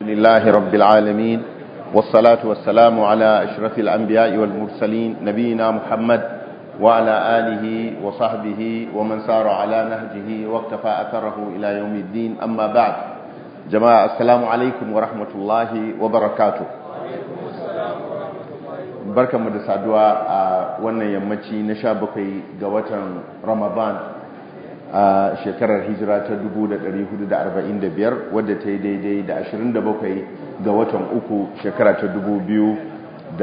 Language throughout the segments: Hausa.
لله رب العالمين والصلاة والسلام على أشرف الأنبياء والمرسلين نبينا محمد وعلى آله وصحبه ومن سار على نهجه واقتفى أثره إلى يوم الدين أما بعد جماعة السلام عليكم ورحمة الله وبركاته barkan mu da saduwa a wannan yammaci na sha bakwai ga watan ramadan a shekarar hijira ta 1445 wadda ta yi daidai da 27 ga watan uku shekara ta 2024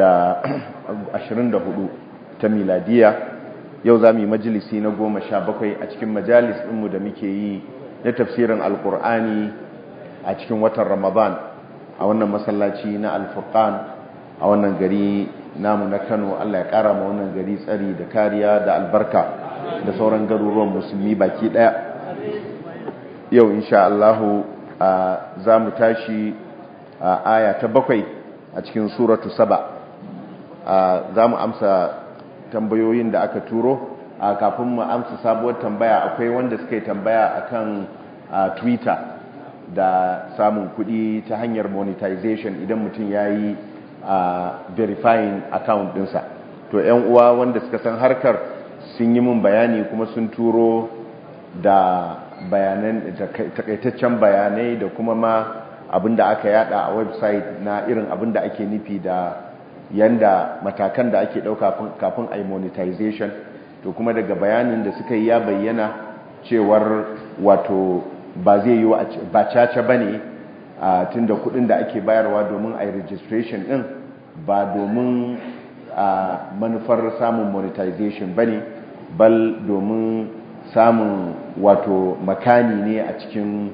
ta miladiya yau za mu yi majalisi na goma sha bakwai a cikin majalis ɗinmu da muke yi na tafsirin alkur'ani a cikin watan ramadan a wannan masallaci na alfurkan a wannan gari namu na kano allah ya kara ma wannan gari tsari da kariya da albarka da sauran garuruwan musulmi baki daya yau insha allahu za mu tashi a aya ta bakwai a cikin suratu saba za mu amsa tambayoyin da aka turo a kafin mu amsa sabuwar tambaya akwai wanda suka yi tambaya akan twitter da samun kudi ta hanyar monetization idan mutum ya yi a verifying account dinsa to yan uwa wanda suka san harkar sun yi min bayani kuma sun turo da bayanan takaitaccen bayanai da kuma ma abinda aka yada a website na irin abinda ake nufi da yanda matakan da ake dauka kafin a monetization to kuma daga bayanin da suka yi ya bayyana cewar wato ba zai yi ba caca bane a tun da kudin da ake bayarwa domin a yi registration din ba domin a manufar samun monetization ba ne bal domin samun wato makani ne a cikin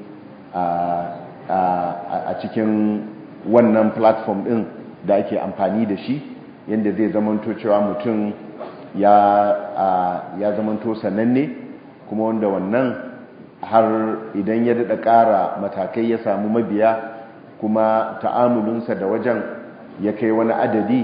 a cikin wannan platform din da ake amfani da shi yadda zai zamanto cewa mutum ya zamanto sananne kuma wanda wannan har idan ya daɗa ƙara matakai ya samu mabiya kuma ta'amulinsa da wajen ya kai wani adadi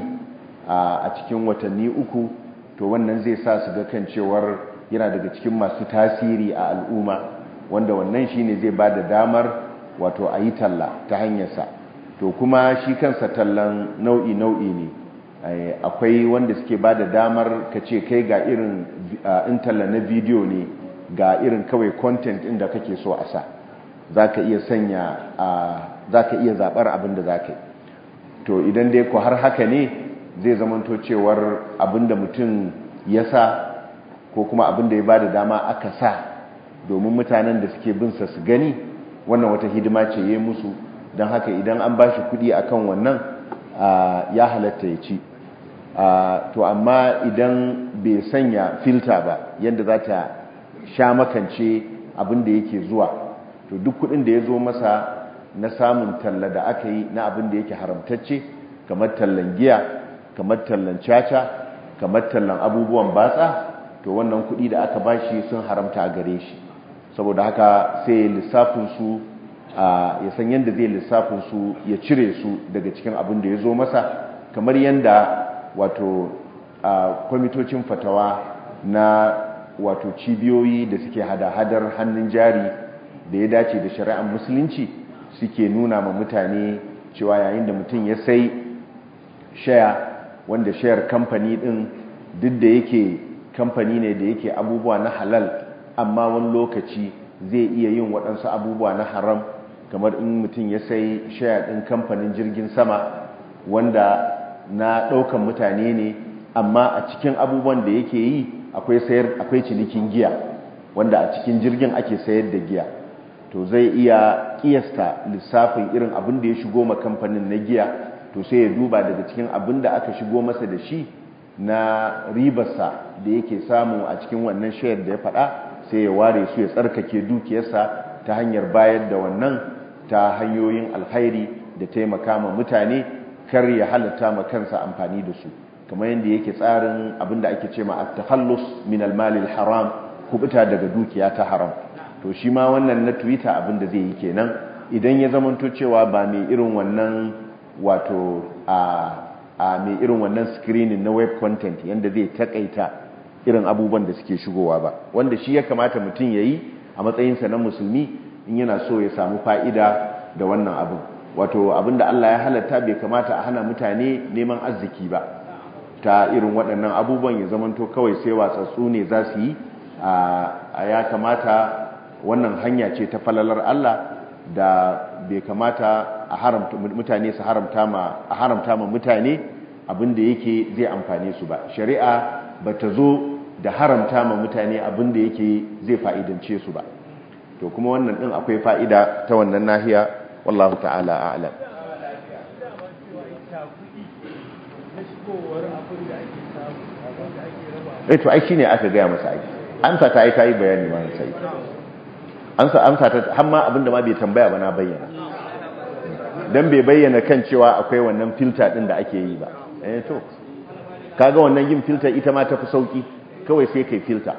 a cikin watanni uku to wannan zai sa su ga kan cewar yana daga cikin masu tasiri a al'umma wanda wannan shine zai ba da damar wato a yi talla ta hanyarsa to kuma shi kansa tallan nau'i nau'i ne akwai wanda suke ba da damar ka ce kai ga irin in talla na bidiyo ne ga irin kawai content inda kake so a sa za ka iya sanya za ka iya zaɓar abin da za ka yi to idan dai ku har haka ne zai zamanto cewar abin da mutum ya sa ko kuma abin da ya ba da dama aka sa domin mutanen da suke binsa su gani wannan wata hidima ce ya musu don haka idan an ba shi kuɗi a kan wannan ya halatta ya ci to amma idan bai sanya filta ba yadda za ta sha makance abin da yake zuwa to duk kudin da ya zo masa na samun talla da aka yi na abin da yake haramtacce kamar tallan giya kamar tallan caca kamar tallan abubuwan batsa to wannan kudi da aka bashi sun haramta a gare shi saboda haka sai lissafin su ya san yadda zai lissafin su ya cire su daga cikin abin da ya zo masa kamar yadda wato kwamitocin fatawa na wato cibiyoyi da suke hada-hadar hannun jari da ya dace da shari'ar musulunci suke nuna ma mutane cewa yayin da mutum ya sai shaya wanda shayar kamfani din duk da yake kamfani ne da yake abubuwa na halal amma wani lokaci zai iya yin waɗansu abubuwa na haram kamar in mutum ya sai shaya ɗin kamfanin jirgin sama wanda na ɗaukan mutane ne amma a cikin abubuwan da yake yi akwai sayar akwai cinikin giya wanda a cikin jirgin ake sayar da giya to zai iya kiyasta lissafin irin abin da ya shigo ma kamfanin na giya to sai ya duba daga cikin abin da aka shigo masa da shi na ribarsa da yake samu a cikin wannan shayar da ya faɗa sai ya ware su ya tsarkake dukiyarsa ta hanyar bayar da wannan ta hanyoyin alkhairi da taimaka ma mutane kar ya halatta ma kansa amfani da su kamar yadda yake tsarin abinda ake ce ma at-takhallus min al-mal al-haram kubuta daga dukiya ta haram to shi ma wannan na twitter abinda zai yi kenan idan ya zamanto cewa ba mai irin wannan wato a a mai irin wannan screening na web content yanda zai takaita irin abubuwan da suke shigowa ba wanda shi ya kamata mutum yayi a matsayinsa na musulmi in yana so ya samu fa'ida da wannan abin wato abinda Allah ya halatta bai kamata a hana mutane neman arziki ba ta irin waɗannan abubuwan ya zamanto kawai sai watsatsu ne za su yi a ya kamata wannan hanya ce ta falalar Allah da bai kamata a haramta mutane su haramta ma a haramta ma mutane abinda yake zai amfane su ba shari'a bata zo da haramta ma mutane abinda yake zai fa'idance su ba to kuma wannan din akwai fa'ida ta wannan nahiya wallahu ta'ala a'lam eh to ai shine aka gaya masa ai amsa ta ai ta yi bayani ma sai amsa amsa ta har ma abinda ma bai tambaya ba na bayyana dan bai bayyana kan cewa akwai wannan filter din da ake yi ba eh to kaga wannan yin filter ita ma tafi sauki kawai sai kai filter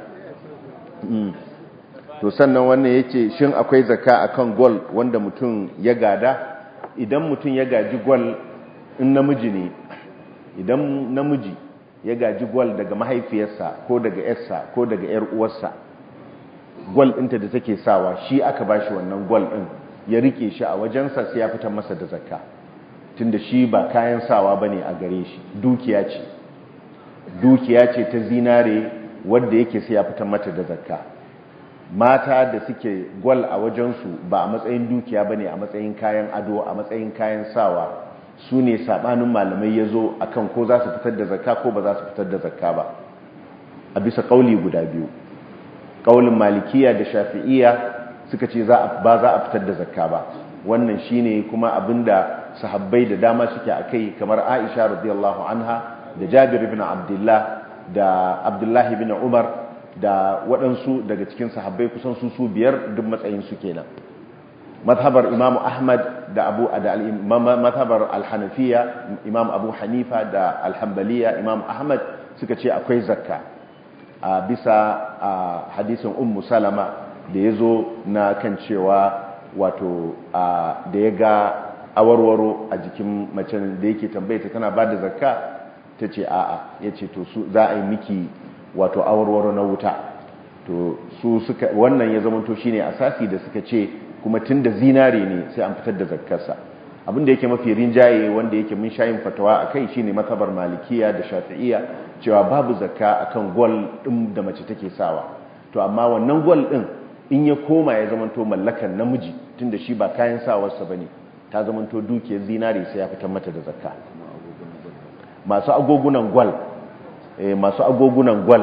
to sannan wannan yace shin akwai zakka akan gol wanda mutum ya gada idan mutum ya gaji gol in namiji ne idan namiji ya gaji gol daga mahaifiyarsa ko daga yarsa ko daga yar uwarsa gol ɗinta da take sawa shi aka bashi wannan gol ɗin ya rike shi a wajensa sai ya fitar masa da zakka tunda shi ba kayan sawa bane a gare shi dukiya ce dukiya ce ta zinare wanda yake sai ya fitar mata da zakka mata da suke gwal a wajensu ba a matsayin dukiya ba ne a matsayin kayan ado a matsayin kayan sawa su ne saɓanin malamai ya zo a kan ko za su fitar da zakka ko ba za su fitar da zakka ba a bisa ƙauli guda biyu ƙaulin malikiya da shafi'iya suka ce ba za a fitar da zakka ba wannan shi ne kuma abinda sahabbai da dama suke a kai kamar aisha radiyallahu anha da jabir ibn abdullah da abdullahi ibn umar da waɗansu daga cikin sahabbai kusan su su biyar duk matsayin su kenan mazhabar imam ahmad da abu da mazhabar al-hanafiya imam abu hanifa da al-hanbaliya imam ahmad suka ce akwai zakka a bisa hadisin ummu salama da ya zo na kan cewa wato da ya ga awarwaro a jikin macen da yake tambaye ta tana ba da zakka ta ce a'a ya ce to su za a yi miki wato awarwaro na wuta to su suka wannan ya zama to shine asasi da suka ce kuma tunda zinare ne sai an fitar da zakkarsa abinda yake mafi rinjaye wanda yake mun shayin fatawa akai shine matabar malikiya da shafi'iyya cewa babu zakka akan gol din da mace take sawa to amma wannan gol din in ya koma ya zama to mallakan namiji tunda shi ba kayan sawarsa bane ta zama to dukiyar zinare sai ya fitar mata da zakka masu agogunan gwal masu agogunan gwal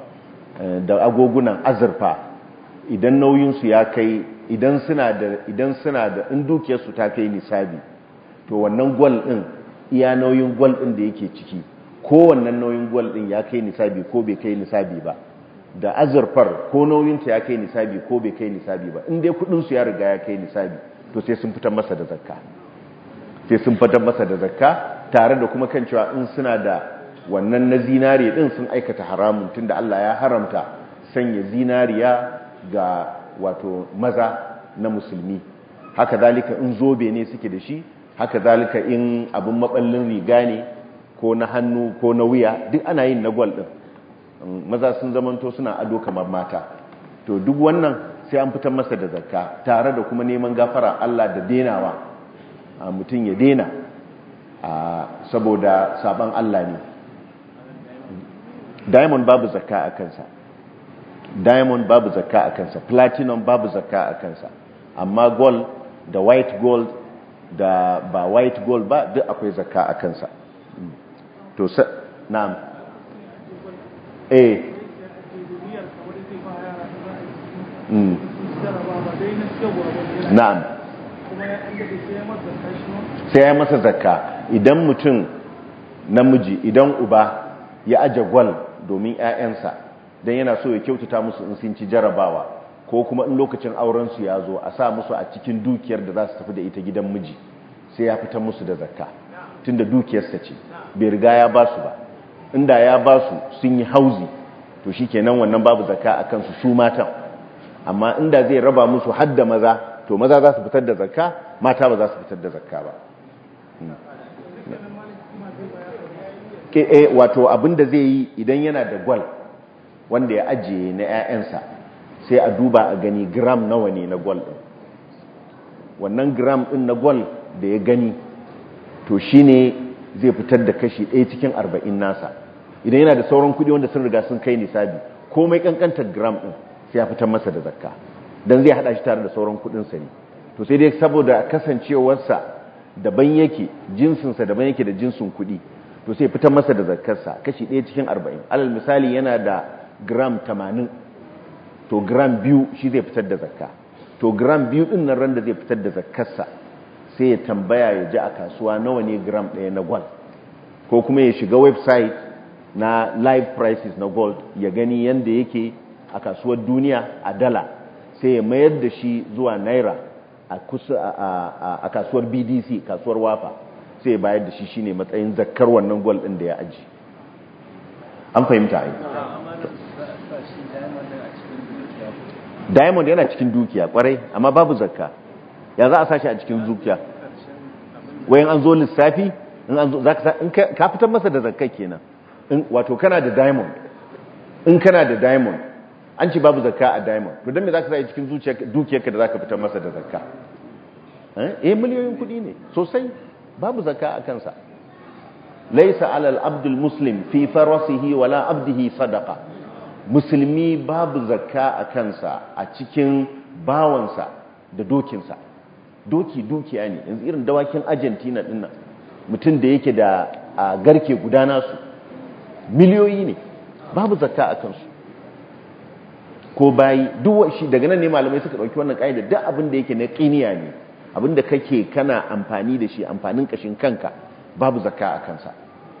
da agogunan azurfa idan nauyinsu ya kai idan suna da idan suna da in dukiyarsu ta kai nisabi to wannan gwal din iya nauyin gwal din da yake ciki ko wannan nauyin gwal din ya kai nisabi ko bai kai nisabi ba da azurfar ko nauyinta ya kai nisabi ko bai kai nisabi ba in dai kudinsu ya riga ya kai nisabi to sai sun fitar masa da zakka sai sun fitar masa da zakka tare da kuma kan cewa in suna da wannan na zinariya din sun aikata haramun tunda Allah ya haramta sanya zinariya ga wato maza na musulmi haka zalika in zobe ne suke da shi haka zalika in abin maballin riga ne ko na hannu ko na wuya duk ana yin na gwal din maza sun zamanto suna ado kamar mata to duk wannan sai an fitar masa da zakka tare da kuma neman gafara Allah da denawa mutum ya dena saboda saban Allah ne diamond babu zakka a kansa diamond babu zakka a kansa platinum babu zakka a kansa amma gold da white gold da ba white gold ba duk akwai zakka a kansa to sa na'am eh mm. na'am sai ya masa zakka idan mutum namiji idan uba ya aje gwal domin 'ya'yansa don yana so ya kyautata musu in sun ci jarabawa ko kuma in lokacin aurensu ya zo a sa musu a cikin dukiyar da za su tafi da ita gidan miji sai ya fitar musu da zakka tunda dukiyarsa ce bai riga ya ba su ba inda ya ba su sun yi hauzi to shi kenan wannan babu zakka a kansu su matan amma inda zai raba musu hadda maza to maza za su fitar da zakka mata ba za su fitar da zakka ba wato abinda zai yi idan yana da gwal wanda ya ajiye na 'ya'yansa sai a duba a gani gram nawa ne na gwal ɗin wannan gram ɗin na gwal da ya gani to shine zai fitar da kashi ɗaya cikin arba'in nasa idan yana da sauran kuɗi wanda sun riga sun kai nisabi komai kankantar gram ɗin sai ya fitar masa da zakka don zai haɗa shi tare da sauran kuɗinsa ne to sai dai saboda kasancewarsa daban yake jinsinsa daban yake da jinsin kuɗi to sai fitar masa da zakkarsa kashi ɗaya cikin arba'in alal misali yana da gram tamanin to gram biyu shi zai fitar da zakka to gram biyu ɗin nan ran da zai fitar da zakkarsa sai ya tambaya ya ji a kasuwa nawa ne gram ɗaya na gold ko kuma ya shiga website na live prices na gold ya gani yadda yake a kasuwar duniya a dala sai ya mayar da shi zuwa naira a kasuwar bdc kasuwar wafa sai ya bayar da shi shine matsayin zakkar wannan gold ɗin da ya aji an fahimta ai diamond yana cikin dukiya kwarai amma babu zakka ya za a sashi a cikin zuciya wayan an zo lissafi in an zo ka fitar masa da zakka kenan wato kana da diamond in kana da diamond an ce babu zakka a diamond to don me za ka sa cikin dukiyarka da za ka fitar masa da zakka eh miliyoyin kuɗi ne sosai babu zakka a kansa laisa alal abdul muslim fi farasihi wala abdihi sadaqa musulmi babu zakka a kansa a cikin bawansa da dokinsa doki dukiya ne yanzu irin dawakin argentina dinnan mutum da yake da garke gudana su miliyoyi ne babu zakka a kansu ko bayi duk shi daga nan ne malamai suka dauki wannan kaida duk abin da yake na qiniya ne abin da kake kana amfani da shi amfanin kashin kanka babu zakka a kansa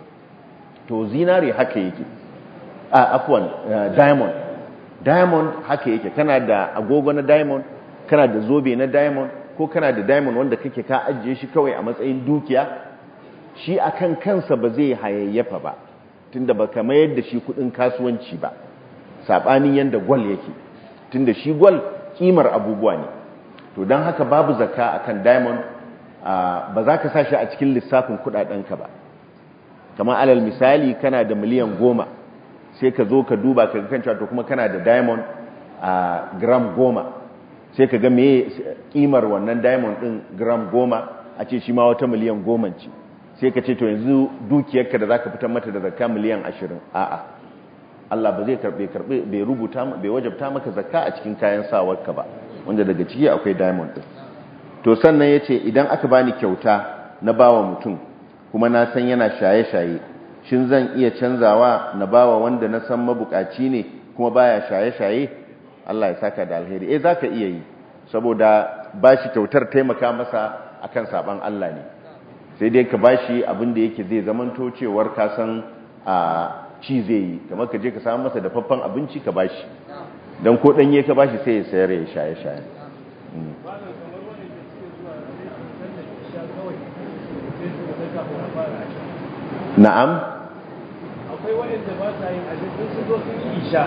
to zinare haka yake a afwan diamond diamond haka yake kana da agogo na diamond kana da zobe na diamond ko kana da diamond wanda kake ka ajiye shi kawai a matsayin dukiya shi akan kansa ba zai hayayyafa ba tunda ba ka mayar da shi kudin kasuwanci ba sabanin yanda gwal yake tunda shi gwal kimar abubuwa ne to don haka babu zakka akan diamond ba za ka sa shi a cikin lissafin kudadenka ba kamar alal misali kana da miliyan goma sai ka zo ka duba ka kan cewa to kuma kana da diamond a gram goma sai ka ga meye kimar wannan diamond din gram goma a ce shi ma wata miliyan goma ce sai ka ce to yanzu dukiyarka da zaka fitar mata da zakka miliyan ashirin a'a Allah ba zai karbe karbe bai rubuta bai wajabta maka zakka a cikin kayan sawarka ba wanda daga ciki akwai diamond din to sannan yace idan aka bani kyauta na bawa mutum kuma na san yana shaye-shaye shin zan iya canzawa na bawa wanda na san mabukaci ne kuma baya shaye-shaye Allah ya saka da alheri eh zaka iya yi saboda bashi kyautar taimaka masa akan saban Allah ne sai dai ka bashi abin da yake zai zamanto cewar ka san a ci zai yi kamar ka je ka samu masa dafaffen abinci ka bashi dan ko danye ka bashi sai ya sayar ya shaye-shaye na'am akwai waɗanda ba sa yin ajin sun zo sun yi isha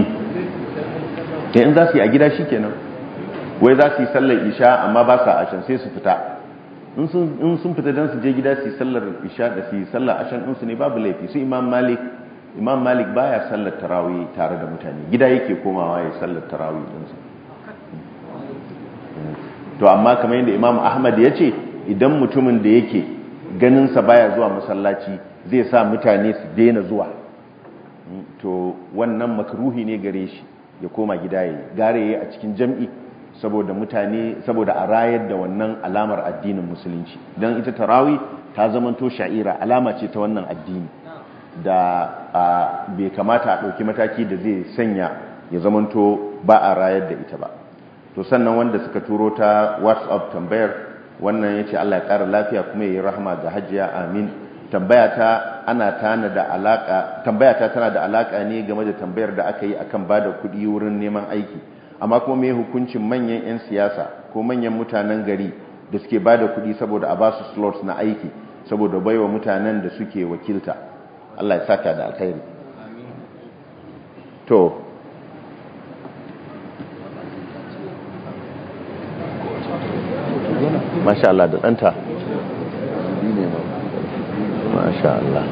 in za su yi a gida shi kenan wai za su yi sallar isha amma ba sa ashan sai su fita in sun fita don su je gida su yi sallar isha da su yi sallar ashan ɗinsu ne babu laifi su imam malik imam malik baya sallar tarawih tare da mutane gida yake komawa ya sallar tarawih ɗinsa to amma kamar yadda imam ahmad ya ce idan mutumin da yake ganinsa baya zuwa masallaci zai sa mutane su daina zuwa to wannan makruhi ne gare shi ya koma gida yayi gare yayi a cikin jam'i saboda mutane saboda a rayar da wannan alamar addinin musulunci dan ita tarawi ta zamanto sha'ira alama ce ta wannan addini da bai kamata a ɗauki mataki da zai sanya ya zamanto ba a rayar da ita ba to sannan wanda suka turo ta whatsapp tambayar wannan ya ce Allah ya ƙara lafiya kuma ya yi rahama ga hajiya amin tambayata ana tana da alaka tambayata tana da alaka ne game da tambayar da aka yi akan bada kuɗi wurin neman aiki amma kuma me hukuncin manyan 'yan siyasa ko manyan mutanen gari da suke bada kuɗi saboda a basu slots na aiki saboda baiwa mutanen da suke wakilta Allah ya saka da alkhairi to masha Allah da ɗanta masha Allah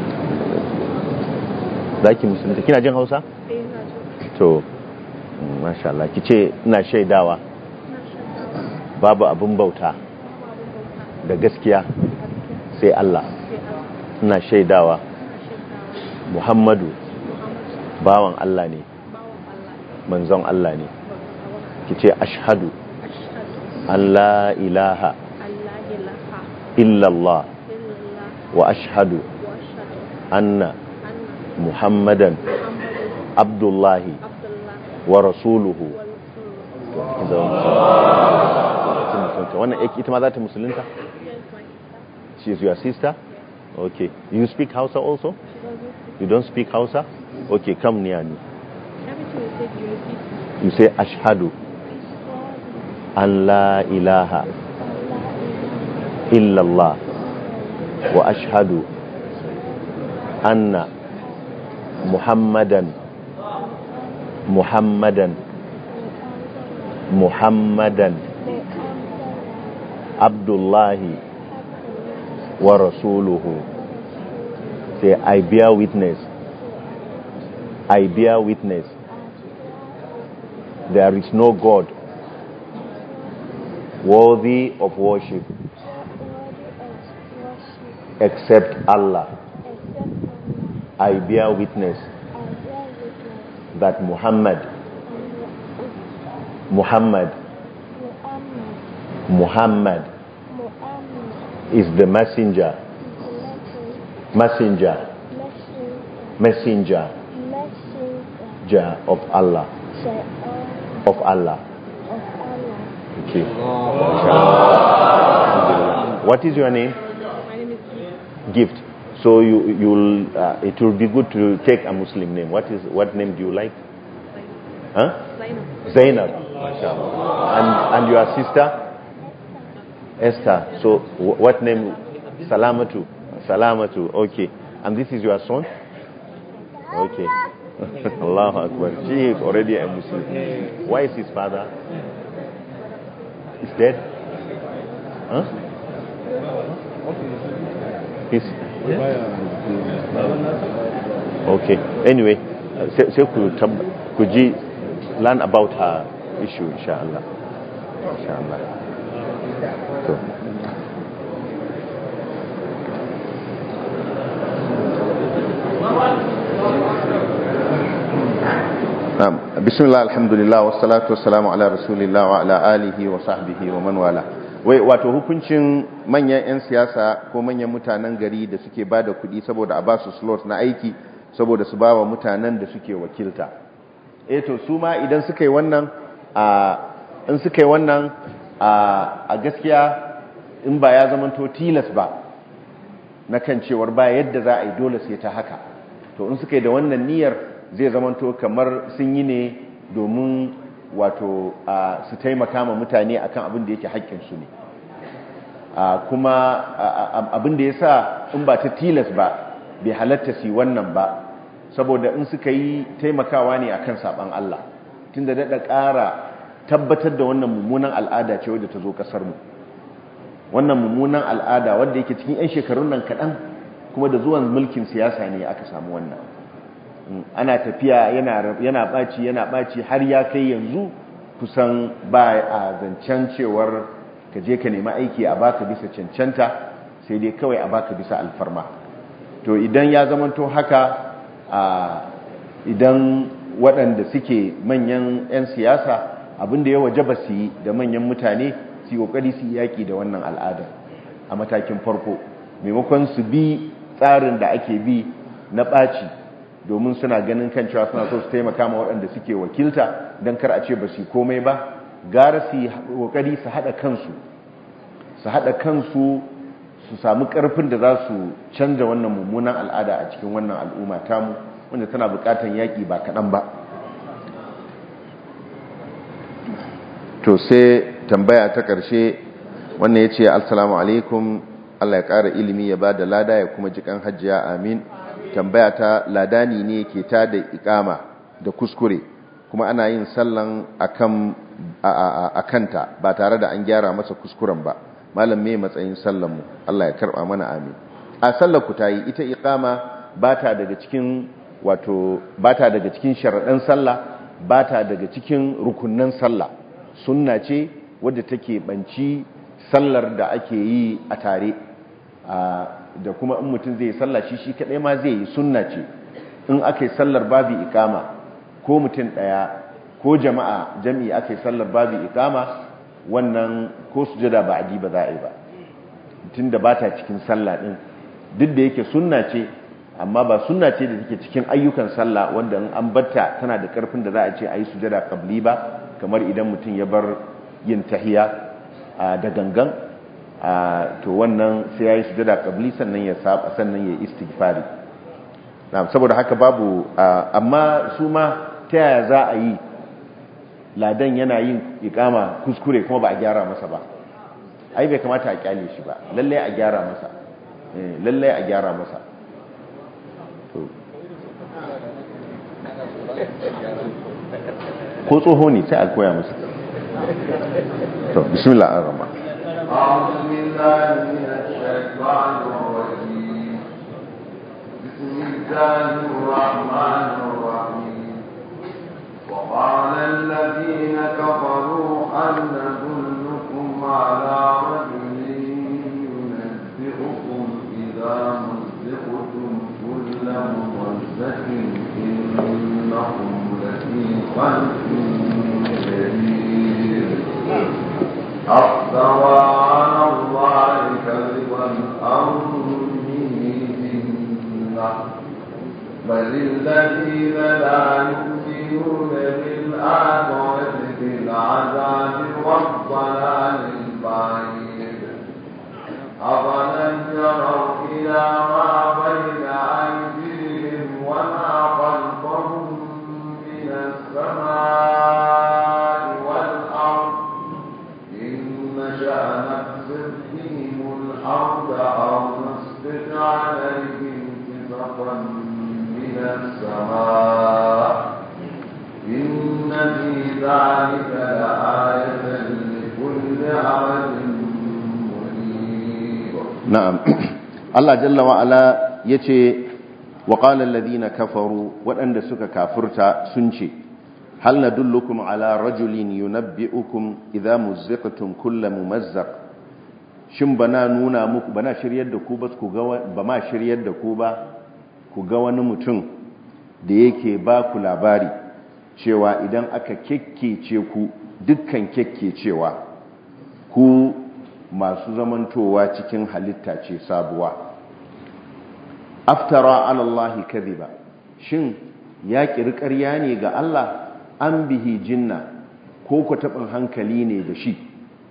za ki musulunta kina jin hausa? to masha Allah ki ce ina shaidawa babu abin bauta da gaskiya sai Allah ina shaidawa Muhammadu bawan Allah ne manzon Allah ne kice ashhadu an la ilaha illallah wa ashhadu anna muhammadan abdullahi wa rasuluhu wannan ita ma za ta musulunta? she is your sister? okay you speak hausa also? you don't speak hausa? okay come near me you say ashhadu an la ilaha illallah wa ashhadu anna muhammadan muhammadan muhammadan abdullahi wa rasuluhu say i bear witness i bear witness there is no god worthy of worship except allah i bear witness that muhammad muhammad muhammad is the messenger messenger messenger messenger of allah of allah okay what is your name My name is Gift. gift so you you'll uh, it will be good to take a muslim name what is what name do you like huh Zainab. zainab mashallah and and your sister esther so wh- what name salamatu salamatu okay and this is your son okay Allahu Akbar. She is already a Muslim. Why is his father? He's dead? Huh? He's, okay. Anyway, uh, sai sai ku tab- ku ji learn about her issue inshallah. Inshallah. To. Na'am. Bismillah alhamdulillah wassalatu wassalamu ala rasulillah wa ala alihi wa sahbihi wa man wala. Wai wato hukuncin manyan 'yan siyasa ko manyan mutanen gari da suke ba da kuɗi saboda a ba su slot na aiki saboda su ba wa mutanen da suke wakilta. Eh to su ma idan suka yi wannan a in suka yi wannan a a gaskiya in ba ya zamanto tilas ba na kan cewar ba yadda za a yi dole sai ta haka. To in suka yi da wannan niyyar zai zamanto kamar sun yi ne domin wato a, su taimaka ma mutane akan abin da yake haƙƙinsu ne a, kuma a- a- abin da ya sa in ba ta tilas ba bai halatta su yi wannan ba saboda in suka yi taimakawa ne akan saɓan Allah tun da daɗa ƙara tabbatar da wannan mummunan al'ada ce wadda ta zo ƙasarmu wannan mummunan al'ada wadda yake cikin 'yan shekarun nan kaɗan kuma da zuwan mulkin siyasa ne aka samu wannan ana tafiya yana yana ɓaci yana ɓaci har ya kai yanzu kusan ba a zancen cewar ka je ka nemi aiki a baka bisa cancanta sai dai kawai a baka bisa alfarma to idan ya zamanto haka a idan waɗanda suke manyan 'yan siyasa abinda ya waje ba su yi da manyan mutane su yi ƙoƙari su yi yaƙi da wannan al'ada a matakin farko maimakon su bi tsarin da ake bi na ɓaci domin suna ganin kan cewa suna so su taimaka ma waɗanda suke wakilta don kar a ce ba su yi komai ba gara su yi ƙoƙari su haɗa kansu su haɗa kansu su samu ƙarfin da za su canza wannan mummunan al'ada a cikin wannan al'umma tamu wanda tana buƙatar yaƙi ba kaɗan ba to sai tambaya ta ƙarshe wannan ya ce assalamu alaikum allah ya ƙara ilimi ya ba da lada ya kuma jikan hajjiya amin tambaya ta ladani ne ke ta da ikama da kuskure kuma ana yin sallan akan a kanta ba tare da an gyara masa kuskuren ba malam me matsayin sallan mu Allah ya karba mana amin a sallar ku tayi ita ikama bata daga cikin wato bata daga cikin sharadan sallah bata daga cikin rukunnan sallah sunna ce wadda take banci sallar da ake yi a tare da kuma in mutum zai sallah shi shi kaɗai ma zai yi sunna ce in aka yi sallar babu ikama ko mutum ɗaya ko jama'a jami'i aka yi sallar babu ikama wannan ko sujada ba adi ba za a yi ba tun da ba ta cikin sallah ɗin duk da yake sunna ce amma ba sunna ce da take cikin ayyukan sallah wanda in an batta tana da karfin da za a ce a yi sujada kabli ba kamar idan mutum ya bar yin tahiya da gangan to wannan sai ya yi sujada kabli sannan ya saba sannan ya istighfari saboda haka babu amma su ma ta yaya za a yi ladan yana yin ikama kuskure kuma ba a gyara masa ba ai bai kamata a kyale shi ba lallai a gyara masa lallai a gyara masa ko tsoho ne sai a koya masa to bismillah ar-rahman أعوذ بالله من الشيطان الرجيم بسم الله الرحمن الرحيم وقال الذين كفروا هل ندلكم على رجل ينبئكم إذا مزقتم كل ممزق إنكم لفي خلق جديد أفترى على الله كذبا أم به جنة بل الذين لا يؤمنون بالآخرة بالعذاب والضلال البعيد أفلم يروا إلى ما بين أيديهم وما خلفهم من السماء والأرض إن نشأ نكسر بهم الأرض أو نسقط عليهم كسفا من السماء إن في ذلك لآية لكل عبد منيب na'am Allah jalla wa ala yace wa qala alladhina kafaru waɗanda suka kafurta sun ce hal nadullukum ala rajulin yunabbi'ukum idza muzziqtum kullu mumazzaq shin bana nuna muku bana shiryar da ku ba ku ga ba ma shiryar da ku ba ku ga wani mutum da yake ba ku labari cewa idan aka kekkece ku dukkan kekkecewa ku masu zamantowa cikin halitta ce sabuwa aftara ala Allah kadhiba shin ya kiri ƙarya ne ga Allah an bihi jinna ko ku tabin hankali ne da shi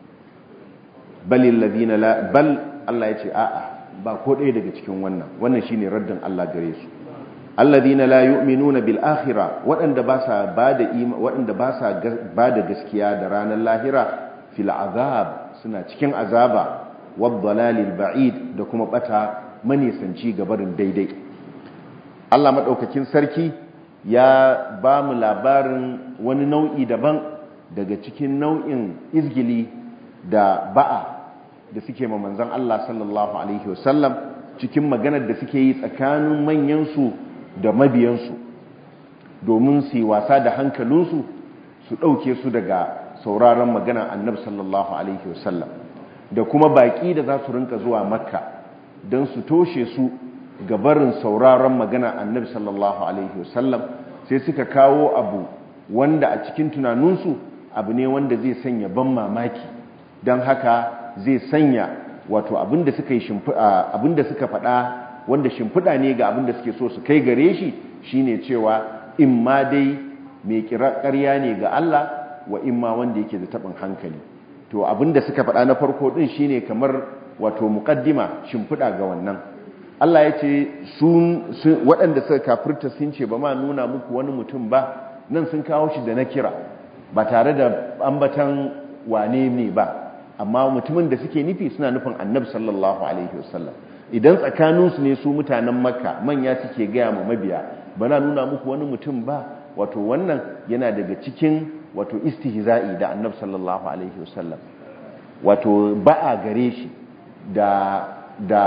balil ladina la bal Allah yace a'a ba ko ɗaya daga cikin wannan wannan shine raddin Allah gare su alladhina la yu'minuna bil akhirah waɗanda ba sa bada waɗanda ba sa bada gaskiya da ranar lahira fil azab suna cikin azaba waddalalil ba'id da kuma bata manisanci gabarin daidai Allah madaukakin sarki ya ba mu labarin wani nau'i daban daga cikin nau'in izgili da ba'a da suke ma manzon Allah sallallahu alaihi wasallam cikin maganar da suke yi tsakanin manyansu da mabiyansu domin su yi wasa da hankalinsu su ɗauke su daga sauraron magana annabi sallallahu alaihi wasallam da kuma baƙi da za su rinka zuwa makka don su toshe su ga barin sauraron magana annabi sallallahu alaihi wasallam sai suka kawo abu wanda a cikin tunaninsu abu ne wanda zai sanya ban mamaki don haka zai sanya wato abinda suka yi abinda suka faɗa wanda shimfiɗa ne ga abinda suke so su kai gare shi shine cewa in ma dai mai kira ƙarya ne ga Allah wa imma wanda yake da tabin hankali to abinda suka faɗa na farko din shine kamar wato muqaddima shimfiɗa ga wannan Allah ya ce sun waɗanda suka kafirta sun ce ba ma nuna muku wani mutum ba nan sun kawo shi da na kira ba tare da ambatan wane ne ba amma mutumin da suke nufi suna nufin annabi sallallahu alaihi wasallam idan tsakaninsu ne su mutanen makka manya suke gaya ma mabiya bana nuna muku wani mutum ba wato wannan yana daga cikin wato istihza'i da annabi sallallahu alaihi wasallam wato ba'a gare shi da da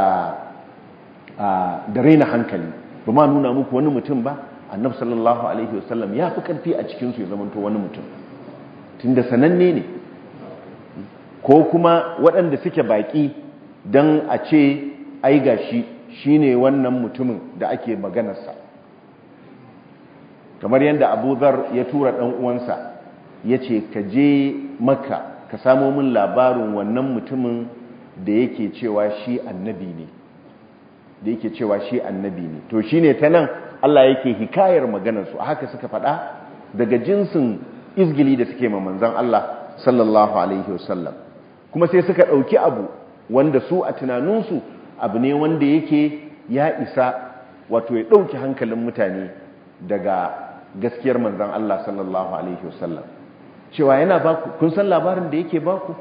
da raina hankali ba ma nuna muku wani mutum ba annabi sallallahu alaihi wasallam ya fi karfi a cikin su ya zamanto wani mutum tunda sananne ne ko kuma waɗanda suke baƙi don a ce ai gashi shine wannan mutumin da ake maganarsa kamar yadda abu zar ya tura ɗan uwansa ya ce ka je maka ka samo min labarin wannan mutumin da yake cewa shi annabi ne da yake cewa shi annabi ne to shi ne ta nan Allah yake hikayar maganarsu a haka suka faɗa daga jinsin izgili da suke manzan Allah sallallahu alaihi wasallam kuma sai suka ɗauki abu wanda su a tunaninsu abu ne wanda yake ya isa wato ya ɗauki hankalin mutane daga gaskiyar manzan Allah sallallahu alaihi wasallam cewa yana baku kun san labarin da yake baku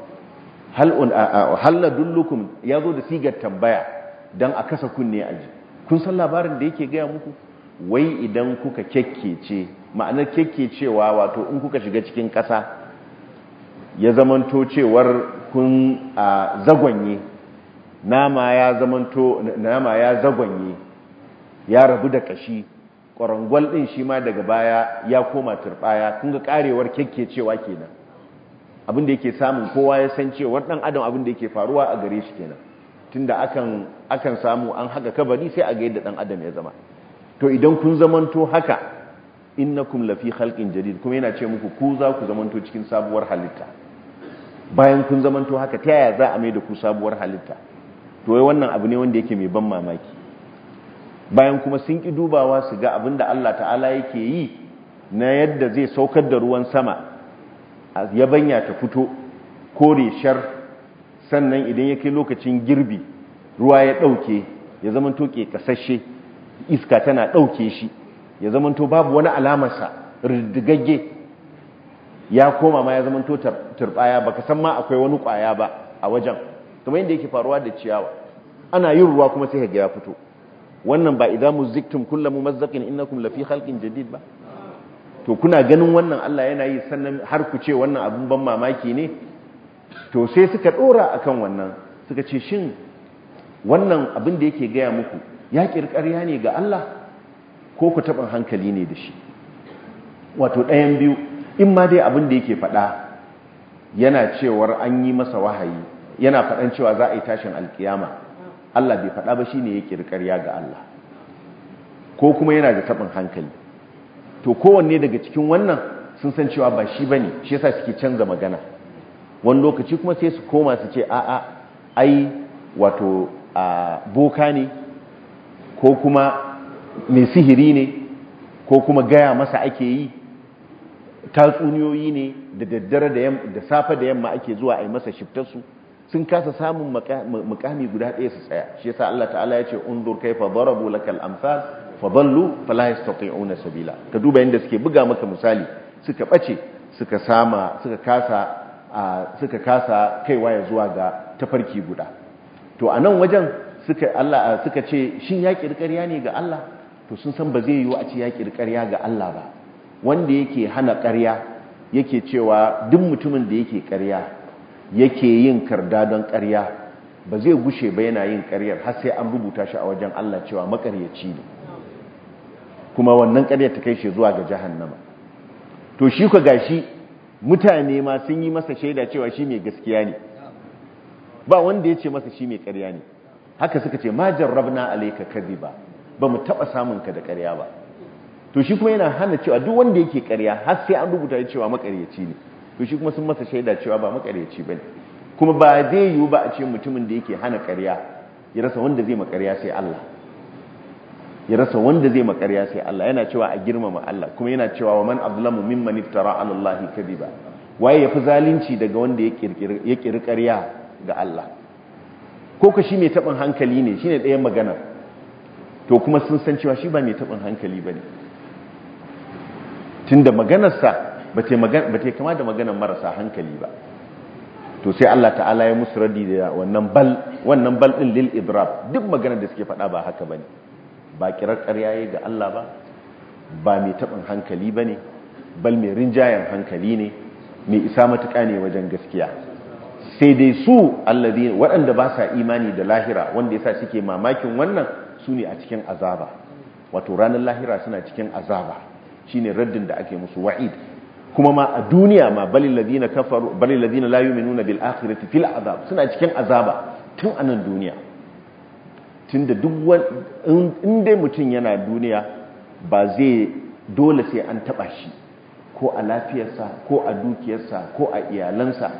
hal na dullukum ya zo da sigar tambaya don a kasa kunne aji kun san labarin da yake gaya muku wai idan kuka kyakkece ma'anar kyakkecewa wato in kuka shiga cikin ƙasa ya zamanto cewar kun a zagonye nama ya zamanto nama ya zagonye ya rabu da kashi ƙwarangwal ɗin shi ma daga baya ya koma turɓaya kun ga ƙarewar kyakkecewa kenan abin da yake samun kowa ya san cewar ɗan adam abin da yake faruwa a gare shi kenan tunda akan akan samu an haka kabari sai a ga yadda ɗan adam ya zama to idan kun zamanto haka innakum lafi khalqin jadid kuma yana ce muku ku za ku zamanto cikin sabuwar halitta bayan kun zamanto haka ta yaya za a mai da ku sabuwar halitta to wai wannan abu ne wanda yake mai ban mamaki bayan kuma sun ki dubawa su ga abin da Allah ta'ala yake yi na yadda zai saukar da ruwan sama yabanya ta fito kore shar sannan idan ya kai lokacin girbi ruwa ya ɗauke ya zama toke kasashe iska tana ɗauke shi ya zama to babu wani alamarsa riddigagge ya koma ma ya zama to turbaya baka san ma akwai wani kwaya ba a wajen kamar yadda yake faruwa da ciyawa ana yin ruwa kuma sai ga ya fito wannan ba idan muziktum kullu mumazzaqin innakum lafi khalqin jadid ba to kuna ganin wannan Allah yana yi sannan har ku ce wannan abun ban mamaki ne to sai suka dora akan wannan suka ce shin wannan abin da yake gaya muku ya kirkariya ne ga Allah ko ku taɓin hankali ne da shi wato ɗayan biyu in ma dai abin da yake faɗa yana cewar an yi masa wahayi yana faɗan cewa za a yi tashin alkiyama Allah bai faɗa ba shine ya kirkariya ga Allah ko kuma yana da taɓin hankali to kowanne daga cikin wannan sun san cewa ba shi bane shi yasa suke canza magana wani lokaci kuma sai su koma su ce a'a ai wato a boka ne ko kuma mai sihiri ne ko kuma gaya masa ake yi tatsuniyoyi ne da daddare da safe da yamma ake zuwa a yi masa shiftarsu sun kasa samun mukami guda ɗaya su tsaya shi yasa Allah ta'ala ya ce unzur kaifa darabu lakal amsal fa dallu fala yastati'una sabila ka duba yanda suke buga maka misali suka bace suka sama suka kasa suka kasa kaiwa ya zuwa ga tafarki guda to a nan wajen suka Allah suka ce shin ya kirkariya ne ga Allah to sun san ba zai yiwu a ce ya kirkariya ga Allah ba wanda yake hana ƙarya yake cewa duk mutumin da yake ƙarya yake yin karda don ƙarya ba zai gushe ba yana yin ƙaryar har sai an rubuta shi a wajen Allah cewa makaryaci ne kuma wannan ƙaryar ta kai shi zuwa ga jahannama to shi ka gashi mutane ma sun yi masa shaida cewa shi mai gaskiya ne ba wanda ya ce masa shi mai ƙarya ne haka suka ce ma jarrabna alayka kadhiba ba mu taba samun ka da ƙarya ba to shi kuma yana hana cewa duk wanda yake ƙarya har sai an rubuta cewa makaryaci ne to shi kuma sun masa shaida cewa ba makaryaci bane kuma ba zai yiwu ba a ce mutumin da yake hana ƙarya ya rasa wanda zai makarya sai Allah ya rasa wanda zai makarya sai Allah yana cewa a girmama Allah kuma yana cewa wa man azlamu mimman iftara ala Allah kadhiba waye yafi zalunci daga wanda ya kirkiri ya kirkiri ƙarya ga Allah ko ka shi mai taɓin hankali ne shi ne ɗayan magana to kuma sun san cewa shi ba mai taɓin hankali ba ne tun da maganarsa ba ta kama da maganar marasa hankali ba to sai Allah ta'ala ya musu radi da wannan bal wannan bal ɗin lil idrab duk maganar da suke faɗa ba haka ba ne ba kirar ƙarya ga Allah ba ba mai taɓin hankali ba ne bal mai rinjayen hankali ne mai isa matuƙa ne wajen gaskiya sai dai su allazi waɗanda ba sa imani da lahira wanda yasa suke mamakin wannan su ne a cikin azaba wato ranar lahira suna cikin azaba shine raddin da ake musu wa'id kuma ma a duniya ma balil ladina kafaru balil ladina la yu'minuna bil akhirati fil azab suna cikin azaba tun anan duniya tunda duk in dai mutum yana duniya ba zai dole sai an taba shi ko a lafiyarsa ko a dukiyarsa ko a iyalansa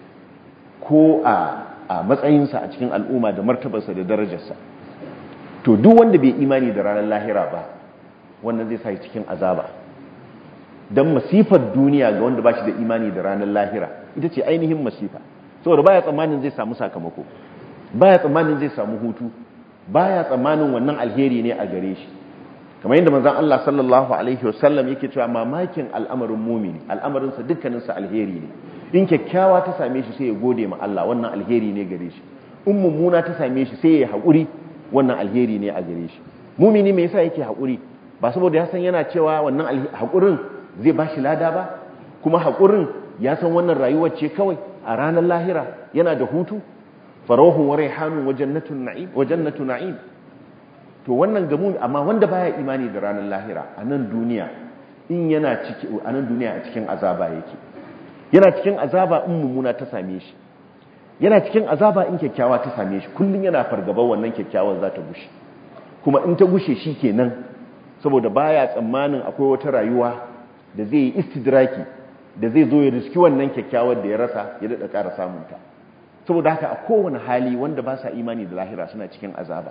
ko a matsayinsa a cikin al'umma da martabarsa da darajarsa to duk wanda bai imani da ranar lahira ba wannan zai sa cikin azaba don masifar duniya ga wanda ba shi da imani da ranar lahira ita ce ainihin masifa saboda baya tsammanin zai samu sakamako baya tsammanin zai samu hutu baya tsammanin wannan alheri ne a gare shi kamar yadda manzon Allah sallallahu alaihi wasallam yake cewa mamakin al'amarin mumini al'amarinsa dukkaninsa alheri ne in kyakkyawa ta same shi sai ya gode ma Allah wannan alheri ne gare shi in mummuna ta same shi sai ya haƙuri wannan alheri ne a gare shi mumini me yasa yake haƙuri ba saboda ya san yana cewa wannan haƙurin zai ba shi lada ba kuma haƙurin ya san wannan rayuwar ce kawai a ranar lahira yana da hutu farahun wa raihanun wa jannatun na'im wa jannatu na'im to wannan gamu amma wanda baya imani da ranar lahira a nan duniya in yana ciki a nan duniya a cikin azaba yake yana cikin azaba in mummuna ta same shi yana cikin azaba in kyakkyawa ta same shi kullum yana fargabar wannan kyakkyawar za ta gushe kuma in ta gushe shi kenan saboda baya tsammanin akwai wata rayuwa da zai yi istidraki da zai zo ya riski wannan kyakkyawar da ya rasa ya daɗa ƙara samunta saboda haka a kowane hali wanda ba sa imani da lahira suna cikin azaba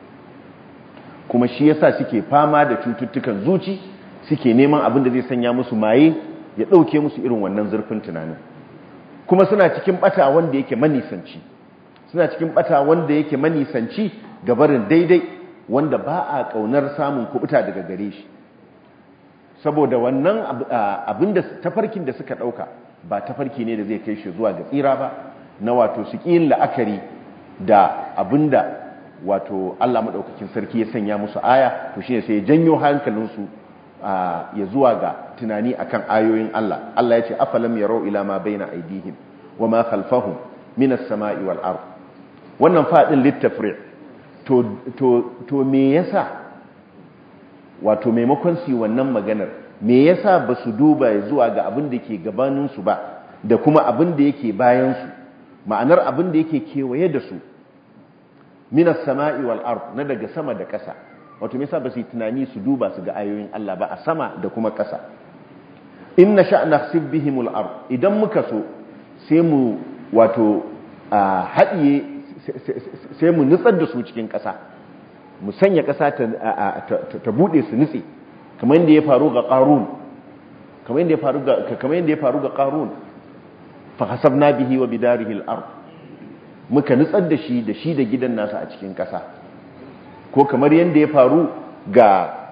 kuma shi yasa suke fama da cututtukan zuci suke neman abin da zai sanya musu maye ya ɗauke musu irin wannan zurfin tunanin kuma suna cikin ɓata wanda yake manisanci suna cikin ɓata wanda yake manisanci gabarin daidai wanda ba a ƙaunar samun kubuta daga gare shi saboda wannan abin da tafarkin da suka ɗauka ba tafarki ne da zai kai shi zuwa ga tsira ba na wato su ƙin la'akari da abin da wato Allah maɗaukakin sarki ya sanya musu aya to shine sai ya janyo hankalinsu ya zuwa ga tunani akan ayoyin Allah Allah ya ce afalam yarau ila ma baina aidihim wa ma khalfahum min as-sama'i wal ard wannan fadin littafri to to to me yasa wato maimakon su wannan maganar me yasa ba su duba zuwa ga abin da ke gabanin su ba da kuma abin da yake bayan su ma'anar abin da yake kewaye da su min as-sama'i wal ard na daga sama da ƙasa wato me yasa ba su yi tunani su duba su ga ayoyin Allah ba a sama da kuma ƙasa inna sha nakhsib bihimul ard idan muka so sai mu wato haɗiye sai mu nutsar da su cikin ƙasa mu sanya ƙasa ta buɗe su nutse kamar yadda ya faru ga ƙarun kamar yadda ya faru ga kamar yadda ya faru ga ƙarun fa hasabna bihi wa bidarihi al-ard muka nutsar da shi da shi da gidan nasa a cikin ƙasa ko kamar yadda ya faru ga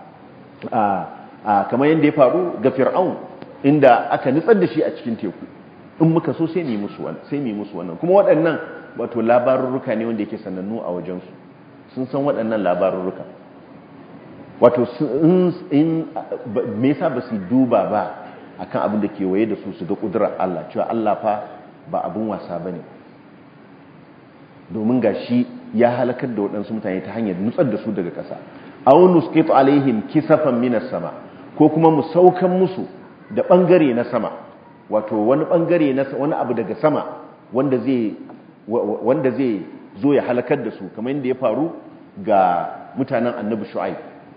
kamar yadda ya faru ga fir'aun inda aka nutsar da shi a cikin teku in muka so sai mu musu wannan sai mu musu wannan kuma waɗannan wato labarurruka ne wanda yake sanannu a wajensu sun san waɗannan labarurruka wato in me yasa ba su duba ba akan abin da ke waye da su su ga kudurar Allah cewa Allah fa ba abin wasa bane domin gashi ya halakar da waɗansu mutane ta hanyar nutsar da su daga ƙasa aw nusqitu alaihim kisafan minas sama ko kuma mu saukan musu da bangare na sama wato wani bangare na wani abu daga sama wanda zai wanda zai zo ya halakar da su kamar yadda ya faru ga mutanen annabi shu'aib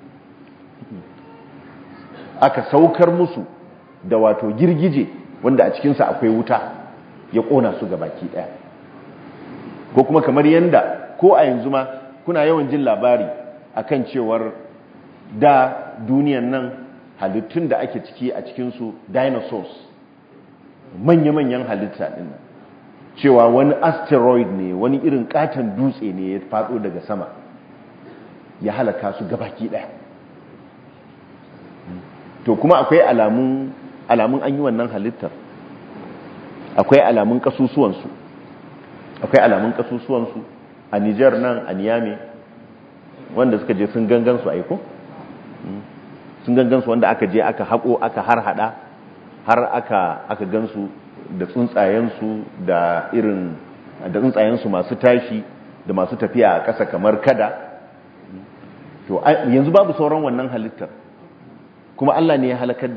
aka saukar musu da wato girgije wanda a cikinsa akwai wuta ya kona su ga baki daya ko kuma kamar yadda ko a yanzu ma kuna yawan jin labari akan cewar da duniyan nan halittun da ake ciki a cikinsu dinosaurs manya-manyan halitta ɗin nan cewa wani asteroid ne wani irin katon dutse ne ya faɗo daga sama ya halaka su gabaki ɗaya to kuma akwai alamun alamun an yi wannan halittar akwai alamun kasusuwansu akwai alamun kasusuwansu a Nijar nan a Niyame wanda suka je sun gangan su aiko sun gangan su wanda aka je aka haƙo aka har hada har aka aka gansu da tsuntsayensu da irin da tsuntsayensu masu tashi da masu tafiya a ƙasa kamar kada to yanzu babu sauran wannan halittar kuma Allah ne ya halakar da su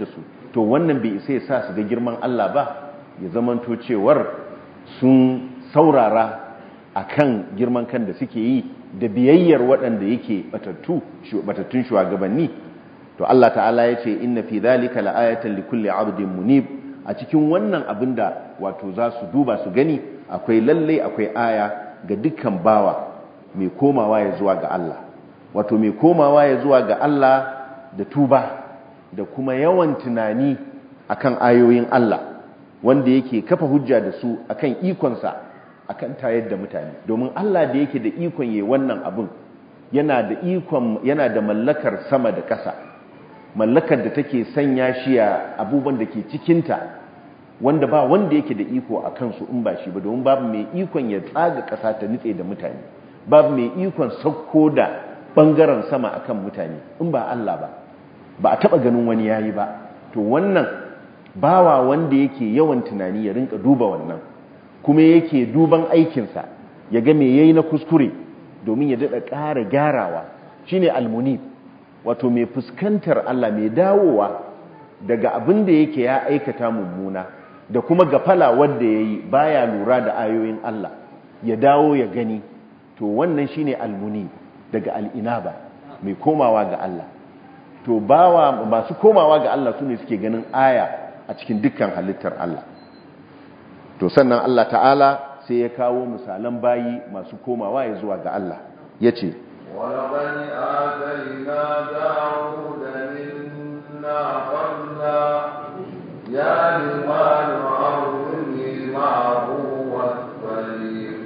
to wannan bai isa ya sa su ga girman Allah ba ya zamanto cewar sun saurara akan girman kan da suke yi da biyayyar waɗanda yake batattu batattun shugabanni to Allah ta'ala ya ce inna fi dhalika la'ayatan likulli 'abdin munib a cikin wannan abinda wato za su duba su gani akwai lalle akwai aya ga dukkan bawa mai komawa ya zuwa ga Allah wato mai komawa ya zuwa ga Allah da tuba da kuma yawan tunani akan ayoyin Allah wanda yake kafa hujja da su akan ikonsa akan tayar da mutane domin Allah da yake da ikon yayi wannan abin yana da ikon yana da mallakar sama da ƙasa mallakar da take sanya shi a abubuwan da ke cikinta wanda ba wanda yake da iko a kansu in ba shi ba domin babu mai ikon ya tsaga ƙasa ta nutse da mutane babu mai ikon sauko da ɓangaren sama akan mutane in ba Allah ba ba a taɓa ganin wani yayi ba to wannan bawa wanda yake yawan tunani ya rinka duba wannan kuma yake duban aikinsa ya ga me yayi na kuskure domin ya daɗa ƙara gyarawa shine almunib wato mai fuskantar Allah mai dawowa daga abin da yake ya aikata mummuna da kuma gafala wanda yayi baya lura da ayoyin Allah ya dawo ya gani to wannan shine almunib daga al'inaba mai komawa ga Allah to bawa masu komawa ga Allah sune suke ganin aya a cikin dukkan halittar Allah to sannan Allah ta'ala sai ya kawo misalan bayi masu komawa ya zuwa ga Allah yace ولقد آتينا داود منا فضلا يا جبال أرضي معه والطير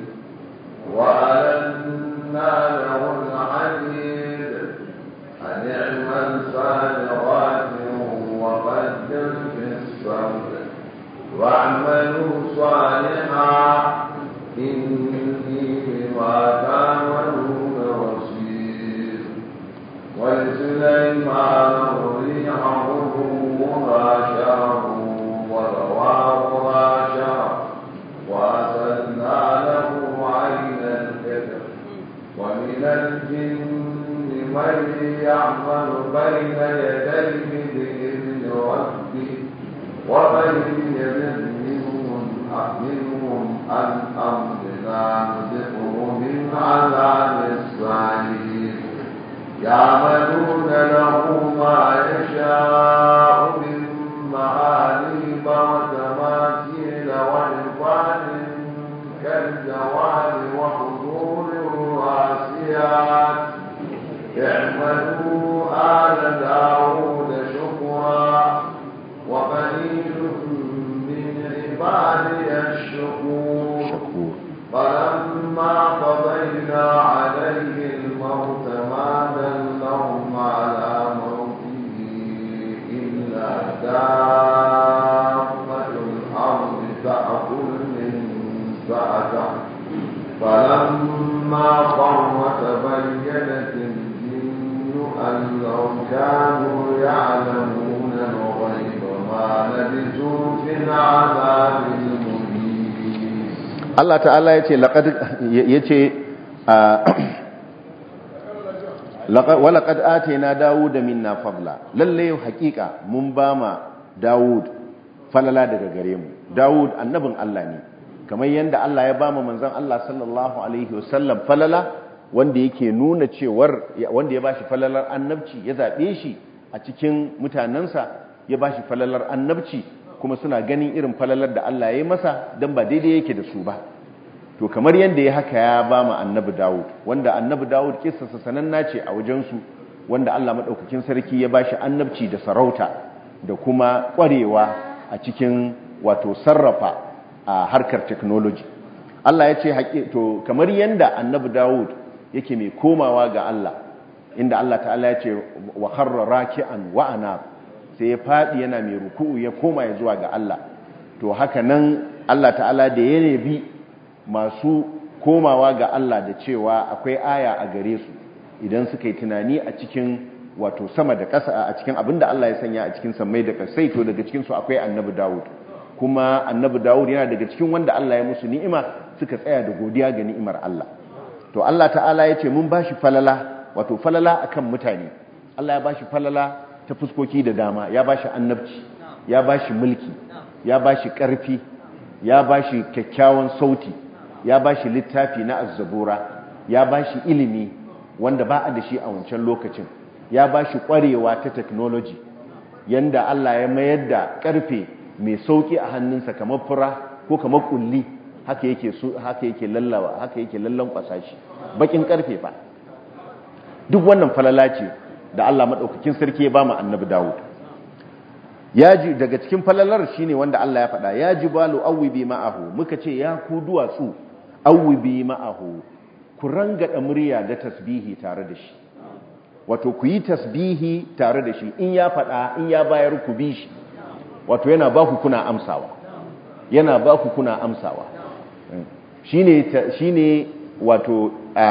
وألنا له الحديد أن اعمل سابغات وقدر في الصبر واعملوا صالحا إني بما تعملون بصير ولسليمان الريح غدوها شهر ورواحها شهر وأسلنا له عين الكتب ومن الجن من يعمل بين يديه بإذن ربه ومن يزد منهم منهم عن أمرنا نذقه من عذاب السعير يعملون له ما يشاء من معاليب وتماثيل ولفان كالجواب وحضور الراسيات اعملوا آل داود شكرا وقليل من عبادي الشكور shakur فلما قضينا عليه الموت ما دلهم على موته إلا دابة الأرض تأكل من سأته فلما قر تبينت الجن أن لو كانوا يعلمون الغيب ما لبثوا في العذاب المهين Allah ta'ala yace laqad yace laqad wa laqad atayna Dawuda minna fadla lalle haqiqa mun bama Dawud falala daga gare mu Dawud annabin Allah ne kamar yanda Allah ya bama manzon Allah sallallahu alaihi wasallam falala wanda yake nuna cewar wanda ya bashi falalar annabci ya zabe shi a cikin mutanansa ya bashi falalar annabci kuma suna ganin irin falalar da Allah ya yi masa don ba daidai yake da su ba to kamar yadda ya haka ya ba mu annabi Dawud wanda annabi Dawud kissarsa sananna ce a wajensu wanda Allah madaukakin sarki ya bashi annabci da sarauta da kuma ƙwarewa a cikin wato sarrafa a harkar technology Allah ya ce haƙi to kamar yadda annabi Dawud yake mai komawa ga Allah inda Allah ta'ala ya ce wa kharra raki'an wa anab sai ya faɗi yana mai ruku'u ya koma ya zuwa ga Allah to haka nan Allah ta'ala da ya nebi masu komawa ga Allah da cewa akwai aya a gare su idan suka yi tunani a cikin wato sama da ƙasa a cikin abin da Allah ya sanya a cikin sammai da ƙasai to daga cikin su akwai annabi Dawud kuma annabi Dawud yana daga cikin wanda Allah ya musu ni'ima suka tsaya da godiya ga ni'imar Allah to Allah ta'ala ya ce mun bashi falala wato falala akan mutane Allah ya bashi falala ta fuskoki da dama ya bashi annabci ya bashi mulki ya bashi karfi ya bashi kyakkyawan sauti ya bashi littafi na azzabura ya bashi ilimi wanda ba a da shi a wancan lokacin ya bashi kwarewa ta technology yanda Allah ya mayar da karfe mai sauki a hannunsa kamar fura ko kamar kulli haka yake haka yake lallawa haka yake lallan kwasashi bakin karfe fa duk wannan falala ce da Allah madaukakin sarki ya ba mu annabi Dawud yaji daga cikin falalar shine wanda Allah ya faɗa ya jibalu awwibi ma'ahu muka ce ya ku duwatsu awwibi ma'ahu ku rangada murya da tasbihi tare da shi wato ku yi tasbihi tare da shi in ya faɗa in ya bayar ku bi shi wato yana ba ku kuna amsawa yana ba ku kuna amsawa shine shine wato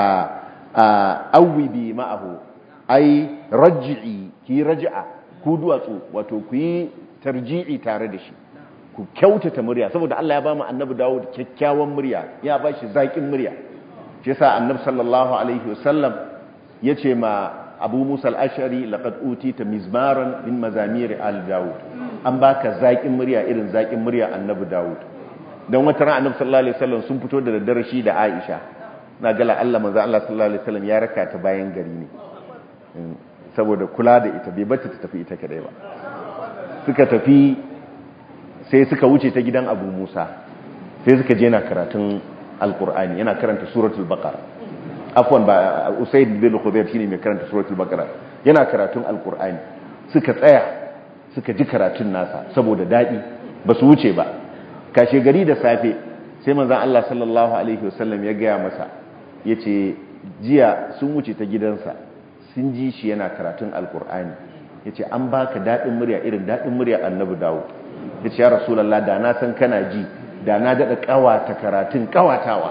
awwibi ma'ahu ai raj'i ki raj'a ku duwatsu wato ku yi tarji'i tare da shi ku kyautata murya saboda Allah ya ba mu annabi Dawud kyakkyawan murya ya ba shi zaƙin murya shi yasa annabi sallallahu alaihi wasallam yace ma Abu Musa al-Ash'ari laqad utita mizmaran min mazamir al-Dawud an baka zaƙin murya irin zaƙin murya annabi Dawud dan wata ran annabi sallallahu alaihi wasallam sun fito da daddare shi da Aisha na gala Allah manzo Allah sallallahu alaihi wasallam ya raka ta bayan gari ne saboda kula da ita bai bata ta tafi ita kadai ba suka tafi sai suka wuce ta gidan Abu Musa sai suka je na karatun Alkur'ani yana karanta suratul Baqara afwan ba Usayd bin Khudayr shine mai karanta suratul Baqara yana karatun Alkur'ani suka tsaya suka ji karatun nasa saboda dadi ba su wuce ba kashe gari da safe sai manzon Allah sallallahu alaihi wasallam ya gaya masa yace jiya sun wuce ta gidansa sun ji shi yana karatun alkur'ani ya ce an baka daɗin murya irin daɗin murya annabi dawo ya ce ya rasulallah da na san kana ji da na daɗa ƙawata karatun ƙawatawa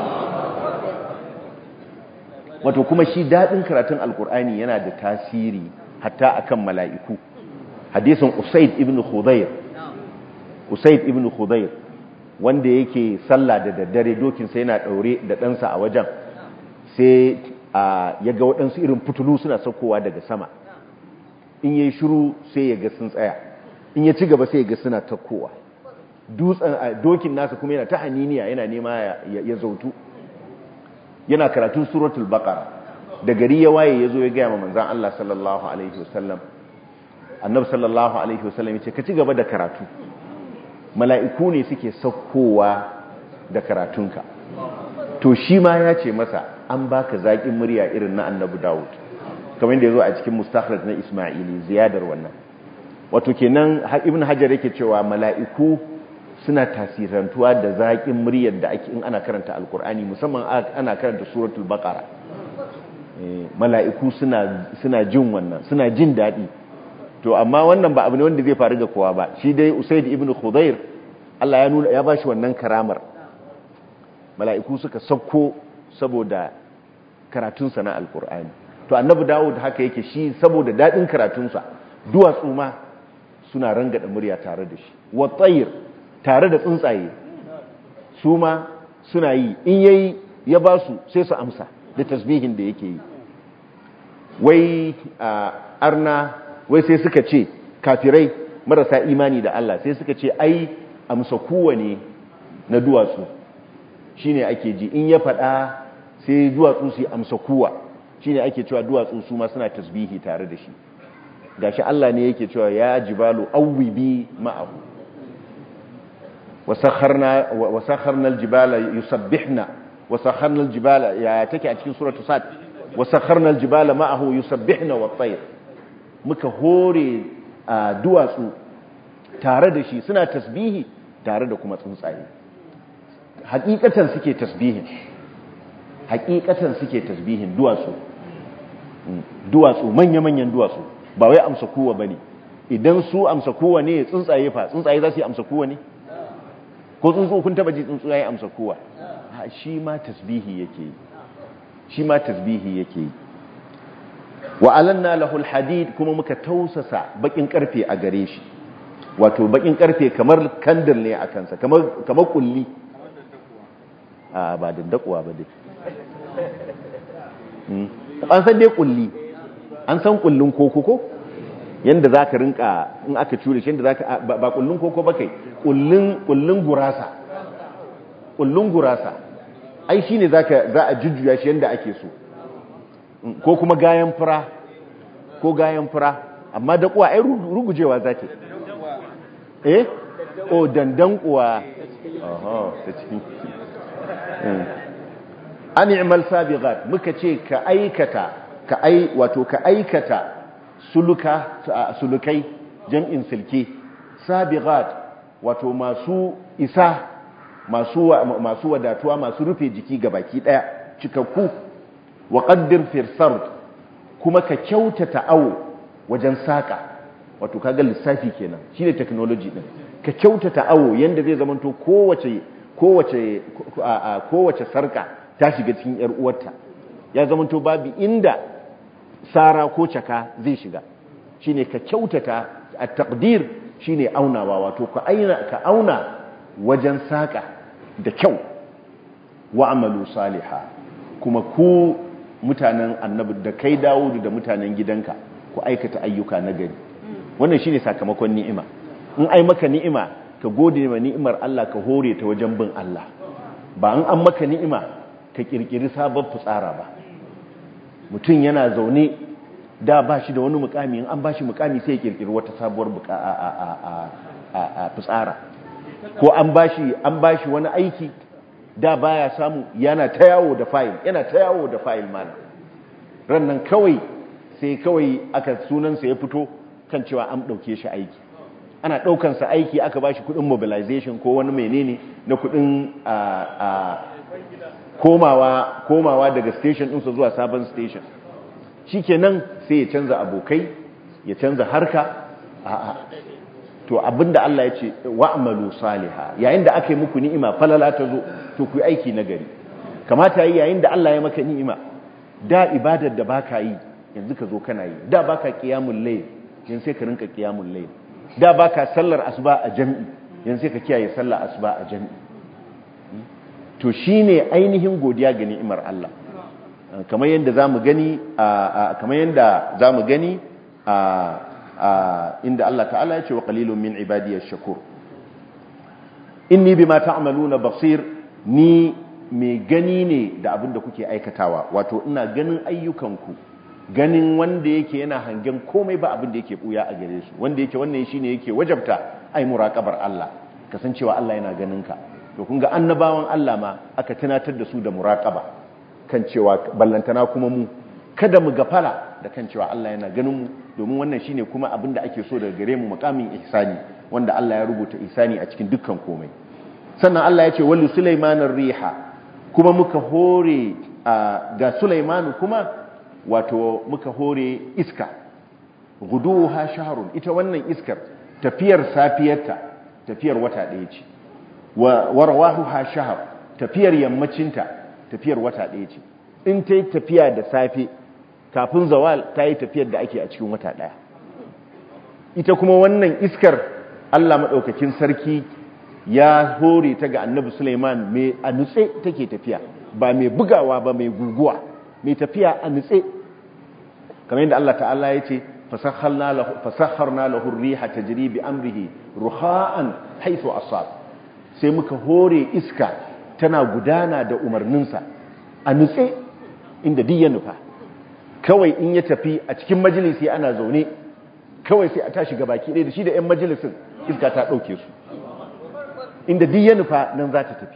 wato kuma shi daɗin karatun alkur'ani yana da tasiri hatta akan mala'iku hadisin usaid ibn khudayr usaid ibn khudayr wanda yake sallah da daddare dokinsa yana ɗaure da ɗansa a wajen sai ya ga waɗansu irin fitulu suna saukowa daga sama in ya yi shiru sai ya ga sun tsaya in ya ci gaba sai ya ga suna takkowa dokin nasa kuma yana ta haniniya yana nema ya zautu yana karatun suratul baqara da gari ya waye ya zo ya gaya ma manzan Allah sallallahu alaihi wasallam annabi sallallahu alaihi wasallam ya ce ka ci gaba da karatu mala'iku ne suke saukowa da karatunka to shi ma ya ce masa an baka zaƙin murya irin na annabi Dawud kamar da ya zo a cikin mustakhraj na Ismaili ziyadar wannan wato kenan ibn hajar yake cewa mala'iku suna tasirantuwa da zaƙin muryar da ake in ana karanta alkur'ani musamman ana karanta suratul baqara mala'iku suna suna jin wannan suna jin daɗi to amma wannan ba abu ne wanda zai faru ga kowa ba shi dai usaid ibn khudair Allah ya nuna ya bashi wannan karamar mala'iku suka sauko saboda karatunsa na alkur'ani to annabi dawud haka yake shi saboda daɗin karatunsa duwatsu ma suna rangada murya tare da shi wa tsayir tare da tsuntsaye su ma suna yi in yayi ya ba su sai su amsa da tasbihin da yake yi wai arna wai sai suka ce kafirai marasa imani da Allah sai suka ce ai amsa kowane na duwatsu shine ake ji in ya faɗa sai duwatsu su amsa kuwa shine ake cewa duwatsu su ma suna tasbihi tare da shi gashi Allah ne yake cewa ya jibalu awwibi ma'ahu wasakharna wasakharna aljibala yusabbihna wasakharna aljibala ya take a cikin suratul sad wasakharna aljibala ma'ahu yusabbihna wat-tayr muka hore duwatsu tare da shi suna tasbihi tare da kuma tsuntsaye hakikatan suke tasbihin hakikatan suke tasbihin duwatsu duwatsu manya-manyan duwatsu ba wai amsa kowa bane idan su amsa kowa ne tsuntsaye fa tsuntsaye za su yi amsa kowa ne ko tsuntsu kun taba ji tsuntsaye amsa kowa shi ma tasbihi yake yi shi ma tasbihi yake yi wa alanna lahul hadid kuma muka tausasa bakin karfe a gare shi wato bakin karfe kamar kandir ne a kansa kamar kamar kulli a ba dandakuwa ba dai an san dai kulli an san kullun koko ko yanda za ka rinka in aka cure shi yanda za ka ba kullun koko ba kai kullun gurasa kullun gurasa ai shi ne za a jujjuya shi yanda ake so ko kuma gayan fura ko gayan fura amma da kuwa ai rugujewa za ta eh o dandan kuwa oho ta cikin an i'mal sabiqat muka ce ka aikata ka ai wato ka aikata suluka sulukai jam'in silke sabiqat wato masu isa masu masu wadatuwa masu rufe jiki ga baki daya cikakku wa qaddir fi sard kuma ka kyautata awo wajen saka wato kaga lissafi kenan shine technology din ka kyautata awo yanda zai zamanto kowace kowace kowace sarka ta shiga cikin yar uwarta ya zamanto babu inda sara ko caka zai shiga shine ka kyautata at-taqdir shine aunawa wato ka aina ka auna wajen saka da kyau wa amalu saliha kuma ku mutanen annabi da kai Dawudu da mutanen gidanka ku aikata ayyuka na gari wannan shine sakamakon ni'ima in ai maka ni'ima ka gode ma ni'imar Allah ka hore ta wajen bin Allah ba an an maka ni'ima ka kirkiri sabon fitsara ba mutum yana zaune da ba shi da wani mukami in an ba shi mukami sai ya kirkiri wata sabuwar fitsara ko an ba shi an ba shi wani aiki da baya samu yana ta yawo da fayil yana ta yawo da fayil mana rannan kawai sai kawai aka sunansa ya fito kan cewa an ɗauke shi aiki ana ɗaukansa aiki aka ba shi kuɗin mobilization ko wani menene na kuɗin komawa komawa daga station ɗinsa zuwa sabon station shi kenan sai ya canza abokai ya canza harka a'a to abinda Allah ya ce wa'malu saliha yayin da aka yi muku ni'ima falala ta zo to ku yi aiki na gari kamata yi yayin da Allah ya maka ni'ima da ibadar da baka yi yanzu ka zo kana yi da baka qiyamul layl yanzu sai ka rinka qiyamul layl da baka sallar asuba a jami'i yanzu sai ka kiyaye sallar asuba a jami'i to shine ainihin godiya ga ni'imar Allah kamar yadda zamu gani kamar yadda zamu gani inda Allah ta'ala ya ce wa qalilun min ibadiyash shakur inni bima ta'maluna basir ni mai gani ne da abin da kuke aikatawa wato ina ganin ayyukanku ganin wanda yake yana hangen komai ba abin da yake buya a gare su wanda yake wannan shine yake wajabta ai muraqabar Allah kasancewa Allah yana ganin ka to kun ga annabawan Allah ma aka tunatar da su da muraqaba kan cewa ballantana kuma mu kada mu gafala da kan cewa Allah yana ganin mu domin wannan shine kuma abin da ake so daga gare mu makamin ihsani wanda Allah ya rubuta ihsani a cikin dukkan komai sannan Allah ya ce wallu sulaimanar riha kuma muka hore ga sulaimanu kuma wato muka hore iska guduha shahrun ita wannan iskar tafiyar safiyarta tafiyar wata ɗaya ce wa rawahuha shahr tafiyar yammacinta tafiyar wata ɗaya ce in ta yi tafiya da safe kafin zawal ta yi tafiyar da ake a cikin wata ɗaya ita kuma wannan iskar Allah maɗaukakin sarki ya hore ta ga annabi Suleiman mai a nutse take tafiya ba mai bugawa ba mai guguwa mai tafiya a nutse kamar yadda Allah ta'ala ya ce fasakharna lahu riha tajri bi amrihi ruha'an haythu asab sai muka hore iska tana gudana da umarninsa a nutse inda duk ya nufa kawai in ya tafi a cikin majalisi ana zaune kawai sai a tashi gabaki ɗaya da shi da 'yan majalisin iska ta ɗauke su inda duk ya nufa nan za ta tafi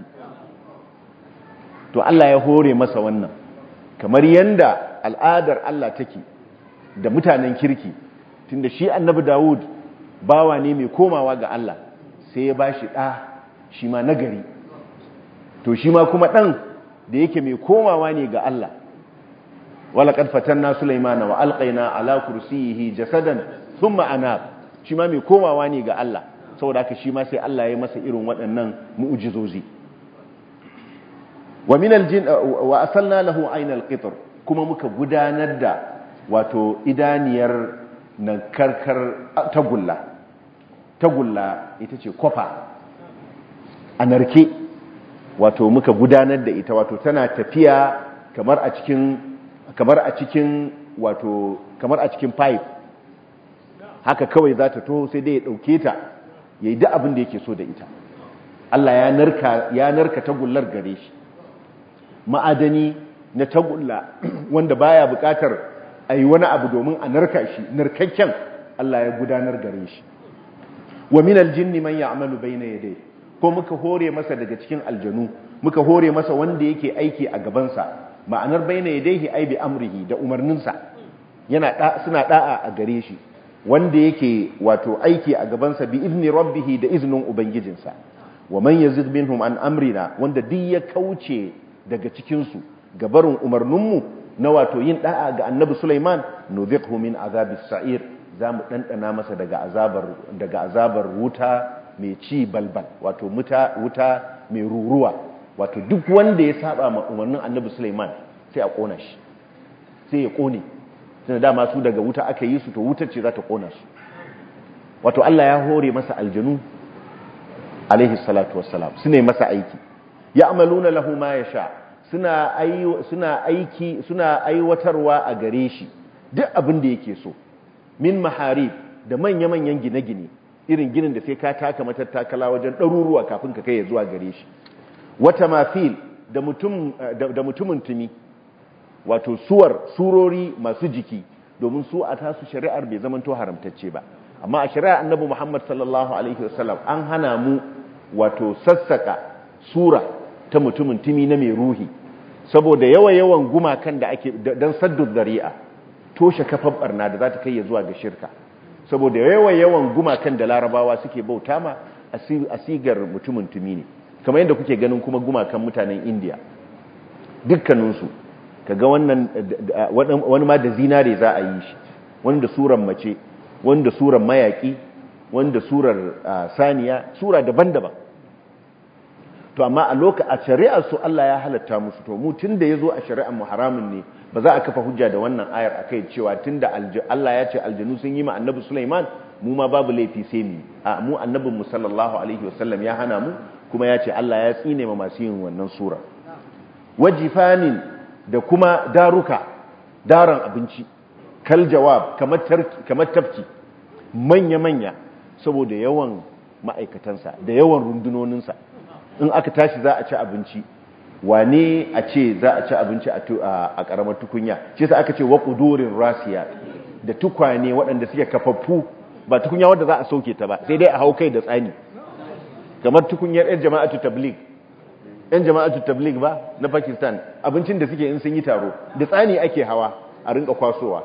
to Allah ya hore masa wannan kamar yanda al'adar Allah take da mutanen kirki tunda shi annabi Dawud bawa ne mai komawa ga Allah sai ya bashi ɗa shi ma nagari to shi ma kuma ɗan da yake mai komawa ne ga Allah walaƙad fatanna Sulaimana wa alƙaina ala kursiyihi jasadan thumma anab shi ma mai komawa ne ga Allah saboda haka shi ma sai Allah ya masa irin waɗannan mu'ujizozi wa min aljin wa asalna lahu aynal qitr kuma muka gudanar da wato idaniyar nan karkar tagulla tagulla ita ce kofa a narke wato muka gudanar da ita wato tana tafiya kamar a cikin kamar a cikin wato kamar a cikin pipe haka kawai za ta toho sai dai ya ɗauke ta ya yi duk abin da yake so da ita Allah ya narka ya narka tagullar gare shi ma'adani na tagulla wanda baya buƙatar a yi wani abu domin a narka shi narkakken Allah ya gudanar gare shi wa min aljinni man ya'malu bayna yadayhi ko muka hore masa daga cikin aljanu muka hore masa wanda yake aiki a gabansa ma'anar bayna yadayhi ai bi amrihi da umarninsa yana da suna da'a a gare shi wanda yake wato aiki a gabansa bi izni rabbihi da iznin ubangijinsa wa man yazid minhum an amrina wanda duk ya kauce daga cikin su gabarin umarninmu na wato yin da'a ga annabi Sulaiman nudhiqhu min azabis sa'ir zamu dandana masa daga azabar daga azabar wuta mai ci balbal wato wuta wuta mai ruruwa wato duk wanda ya saba ma umarnin annabi Sulaiman sai a kona shi sai ya kone tunda dama su daga wuta aka yi su to wutar ce za ta kona su wato Allah ya hore masa aljanu alaihi salatu wassalam su ne masa aiki ya amaluna lahu ma yasha suna suna aiki suna aiwatarwa a gare shi duk abin da yake so min maharib da manya-manyan gine-gine irin ginin da sai ka taka matattakala wajen ɗaruruwa kafin ka kai zuwa gare shi wata mafil da mutum da mutumin tumi wato suwar surori masu jiki domin su a tasu shari'ar bai zamanto haramtacce ba amma a shari'ar annabi Muhammad sallallahu alaihi wasallam an hana mu wato sassaka sura ta mutumin tumi na mai ruhi saboda yawa-yawan gumakan da ake dan saddu zari'a toshe kafar barna da za ta kai ya zuwa ga shirka saboda yawa-yawan gumakan da larabawa suke bauta ma a sigar mutumin tumi ne kamar yadda kuke ganin kuma gumakan mutanen indiya dukkaninsu kaga wannan wani ma da zinare za a yi shi wani da surar mace wani da surar mayaki wani da surar saniya sura daban-daban to amma a loka a shari'ar su Allah ya halatta musu to mu tunda yazo a shari'ar mu haramun ne ba za a kafa hujja da wannan ayar akai cewa tunda Allah ya ce aljanu sun yi ma annabi Sulaiman mu ma babu laifi sai mu a mu annabin mu sallallahu alaihi wasallam ya hana mu kuma ya ce Allah ya tsine ma masu yin wannan sura wajifanin da kuma daruka daran abinci kal jawab kamar kamar tafki manya manya saboda yawan ma'aikatansa da yawan rundunoninsa in aka tashi za a ci abinci wane a ce za a ci abinci a karamar tukunya ce sa aka ce wa ƙudurin rasiya da tukwane waɗanda suke kafaffu ba tukunya wadda za a sauke ta ba sai dai a hau kai da tsani kamar tukunyar 'yan jama'atu tablig 'yan jama'atu tablig ba na pakistan abincin da suke in sun yi taro da tsani ake hawa a rinka kwasowa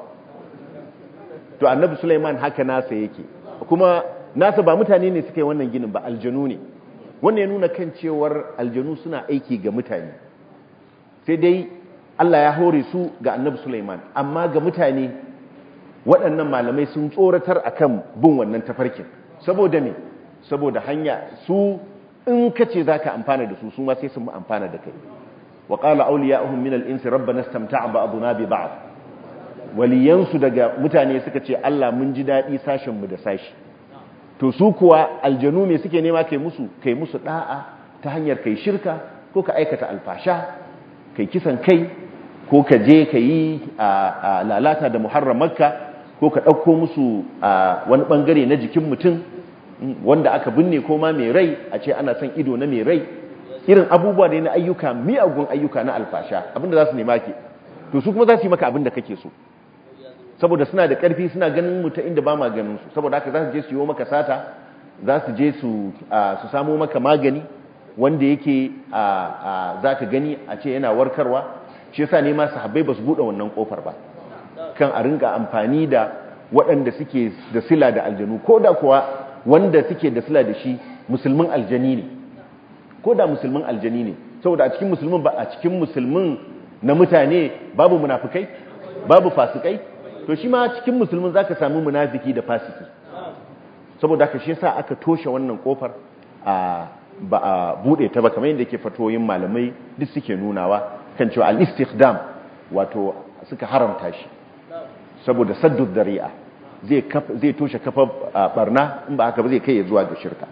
to annabi suleiman haka nasa yake kuma nasa ba mutane ne suke wannan ginin ba aljanu ne wannan ya nuna kan cewar aljanu suna aiki ga mutane sai dai Allah ya hore su ga annabi Sulaiman amma ga mutane waɗannan malamai sun tsoratar akan bin wannan tafarkin saboda me saboda hanya su in kace zaka amfana da su su ma sai sun amfana da kai wa qala awliya'uhum min al-insi rabbana istamta'a ba'duna bi ba'd waliyansu daga mutane suka ce Allah mun ji dadi sashen mu da sashi to su kuwa aljanu me suke nema kai musu kai musu da'a ta hanyar kai shirka ko ka aikata alfasha kai kisan kai ko ka je ka yi lalata da muharramarka ko ka ɗauko musu wani ɓangare na jikin mutum wanda aka binne ko ma mai rai a ce ana son ido na mai rai irin abubuwa ne na ayyuka miyagun ayyuka na alfasha abinda za su nema ke to su kuma za su yi maka abinda kake so saboda suna da ƙarfi suna ganin mu ta inda ba ma ganin su saboda haka za su je su yi maka sata za su je su samo maka magani wanda yake za ka gani a ce yana warkarwa shi yasa ne ma sahabbai ba su buɗe wannan ƙofar ba kan a rinka amfani da waɗanda suke da sila da aljanu ko da kuwa wanda suke da sila da shi musulmin aljani ne ko da musulmin aljani ne saboda a cikin musulmin ba a cikin musulmin na mutane babu munafukai babu fasikai to shi ma cikin musulmin zaka sami munafiki da fasiki saboda haka shi yasa aka toshe wannan kofar a ba a bude ta ba kamar yadda yake fatoyin malamai duk suke nunawa kan cewa al-istikhdam wato suka haramta shi saboda saddu dari'a zai zai toshe kafa barna in ba haka ba zai kai ya zuwa ga shirka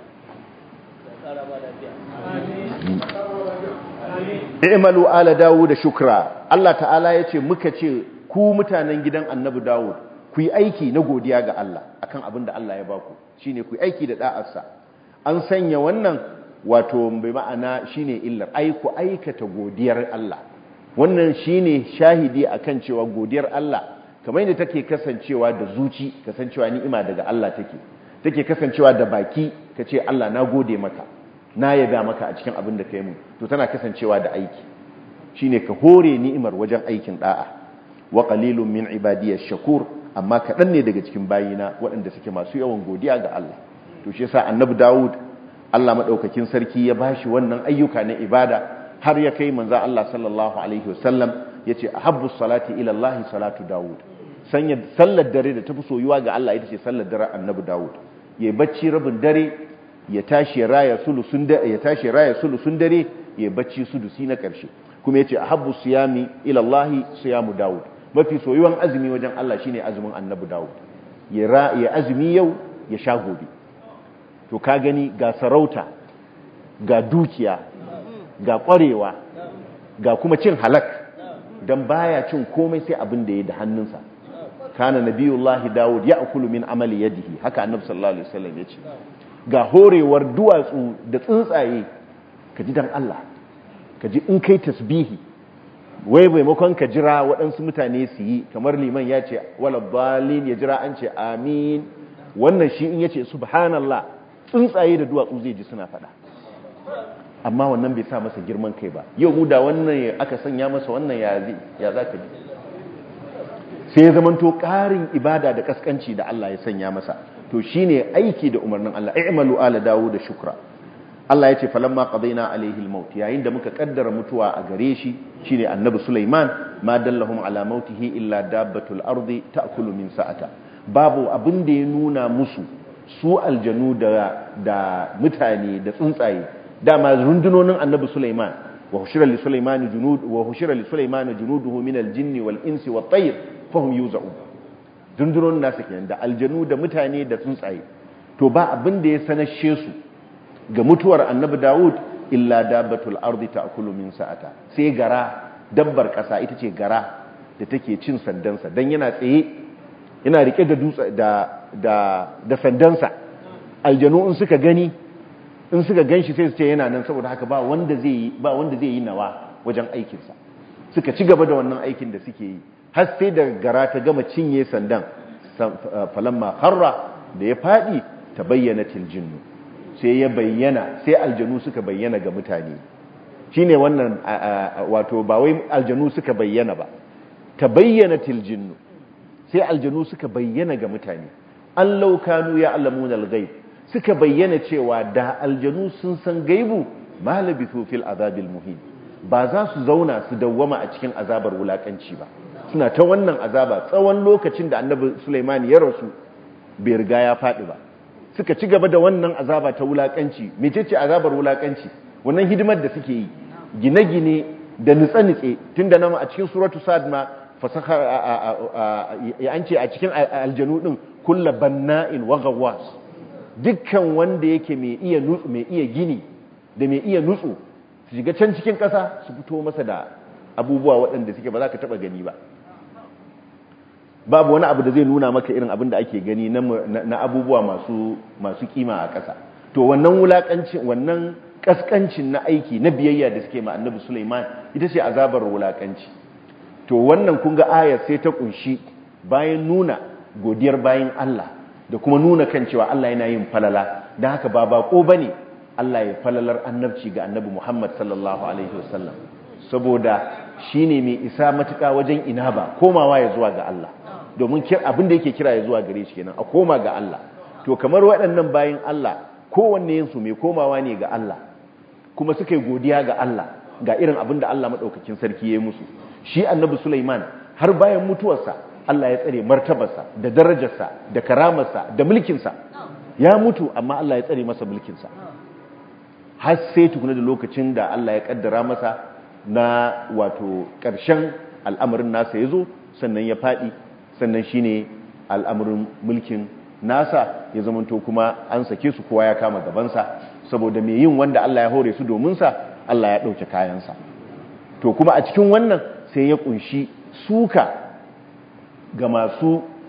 i'malu ala dawud shukra Allah ta'ala yace muka ce ku mutanen gidan annabi dawud ku yi aiki na godiya ga Allah akan abin da Allah ya baku shine ku aiki da da'arsa an sanya wannan wato bai ma'ana shine illar ai ku aikata godiyar Allah wannan shine shahidi akan cewa godiyar Allah kamar yadda take kasancewa da zuci kasancewa ni'ima daga Allah take take kasancewa da baki kace Allah na gode maka na yaba maka a cikin abin da kai mu to tana kasancewa da aiki shine ka hore ni'imar wajen aikin da'a wa qalilun min ibadiyash shakur amma kadan ne daga cikin bayina waɗanda suke masu yawan godiya ga Allah to shi yasa annabi Dawud Allah madaukakin sarki ya bashi wannan ayyuka na ibada har ya kai manzo Allah sallallahu alaihi wasallam yace ahabbu salati ila Allah salatu Dawud sanya sallar dare da tafi soyuwa ga Allah ita ce sallar dare annabi Dawud yayi bacci rabin dare ya tashi raya sulusun dare ya tashi raya sulusun dare ya bacci sudusi na karshe kuma yace ahabbu siyami ila Allah siyamu Dawud mafi soyuwan azumi wajen Allah shine azumin annabi Dawud ya ya azumi yau ya sha gobe to ka gani ga sarauta ga dukiya ga ƙwarewa ga kuma cin halak don baya cin komai sai abin da ya da hannunsa kana nabiyullahi dawud ya akulu min amali yadihi haka annabi sallallahu alaihi wasallam ya ce ga horewar duwatsu da tsuntsaye ka ji dan Allah ka ji in kai tasbihi wai maimakon ka jira waɗansu mutane su yi kamar liman ya ce wala balin ya jira an ce amin wannan shi in ya ce subhanallah tsuntsaye da duwatsu zai ji suna faɗa amma wannan bai sa masa girman kai ba yau mu da wannan aka sanya masa wannan ya za ka ji sai ya zamanto ƙarin ibada da kaskanci da Allah ya sanya masa to shine aiki da umarnin Allah i'malu ala dawo da shukra Allah ya ce falamma qadaina alaihi almaut yayin da muka kaddara mutuwa a gare shi shine annabi Sulaiman ma dallahum ala mautihi illa dabbatul ardi ta'kulu min sa'ata babu abin da ya nuna musu su aljanu da da mutane da tsuntsaye dama rundunonin annabi Sulaiman wa hushira li Sulaiman junud wa hushira li Sulaiman junuduhu min aljinni wal insi wat tayr fahum yuza'un rundunonin nasu kenan da aljanu da mutane da tsuntsaye to ba abin da ya sanashe su ga mutuwar annabi Dawud illa dabbatul ardi ta'kulu min sa'ata sai gara dabbar kasa ita ce gara da take cin sandansa dan yana tsaye yana rike da dutse da da da sandansa aljanu in suka gani in suka ganshi sai su ce yana nan saboda haka ba wanda zai yi ba wanda zai yi nawa wajen aikin sa suka ci gaba da wannan aikin da suke yi har sai da gara ta gama cinye sandan falamma harra da ya fadi tabayyana jinnu sai ya bayyana sai aljanu suka bayyana ga mutane shine wannan wato ba wai aljanu suka bayyana ba tabayyana jinnu sai aljanu suka bayyana ga mutane an laukanu ya alamuna al-ghaib suka bayyana cewa da aljanu sun san gaibu ma labithu fil azabil muhin ba za su zauna su dawwama a cikin azabar wulakanci ba suna ta wannan azaba tsawon lokacin da annabi Sulaiman ya rasu bai riga ya faɗi ba suka ci gaba da wannan azaba ta wulakanci mecece azabar wulakanci wannan hidimar da suke yi gine-gine da nutse-nutse tunda nan a cikin suratu sad ma fasaka an ce a cikin aljanu din kulla banna'in wa ghawwas dukkan wanda yake mai iya nutsu mai iya gini da mai iya nutsu su shiga can cikin ƙasa su fito masa da abubuwa waɗanda suke ba za ka taɓa gani ba babu wani abu da zai nuna maka irin abin da ake gani na abubuwa masu masu kima a ƙasa to wannan wulakancin wannan kaskancin na aiki na biyayya da suke ma annabi Sulaiman ita ce azabar wulakanci to wannan kun ga ayar sai ta kunshi bayan nuna godiyar bayan Allah da kuma nuna kan cewa Allah yana yin falala dan haka ba bako bane Allah ya falalar annabci ga annabi Muhammad sallallahu alaihi wasallam saboda shine mai isa matuƙa wajen inaba komawa ya zuwa ga Allah domin abin da yake kira ya zuwa gare shi kenan a koma ga Allah to kamar waɗannan bayin Allah kowanne yin su mai komawa ne ga Allah kuma suka yi godiya ga Allah ga irin abin da Allah maɗaukakin sarki ya yi musu shi annabi Sulaiman har bayan mutuwarsa Allah ya tsare martabarsa da darajarsa da karamarsa da mulkinsa ya mutu amma Allah ya tsare masa mulkinsa har sai tukuna da lokacin da Allah ya kaddara masa na wato ƙarshen al'amarin nasa ya zo sannan ya faɗi sannan shi ne al'amarin mulkin nasa ya zamanto kuma an sake su kowa ya kama gabansa saboda mai yin wanda Allah ya hore su dominsa Allah ya ɗauke kayansa to kuma a cikin wannan sai ya ƙunshi suka ga masu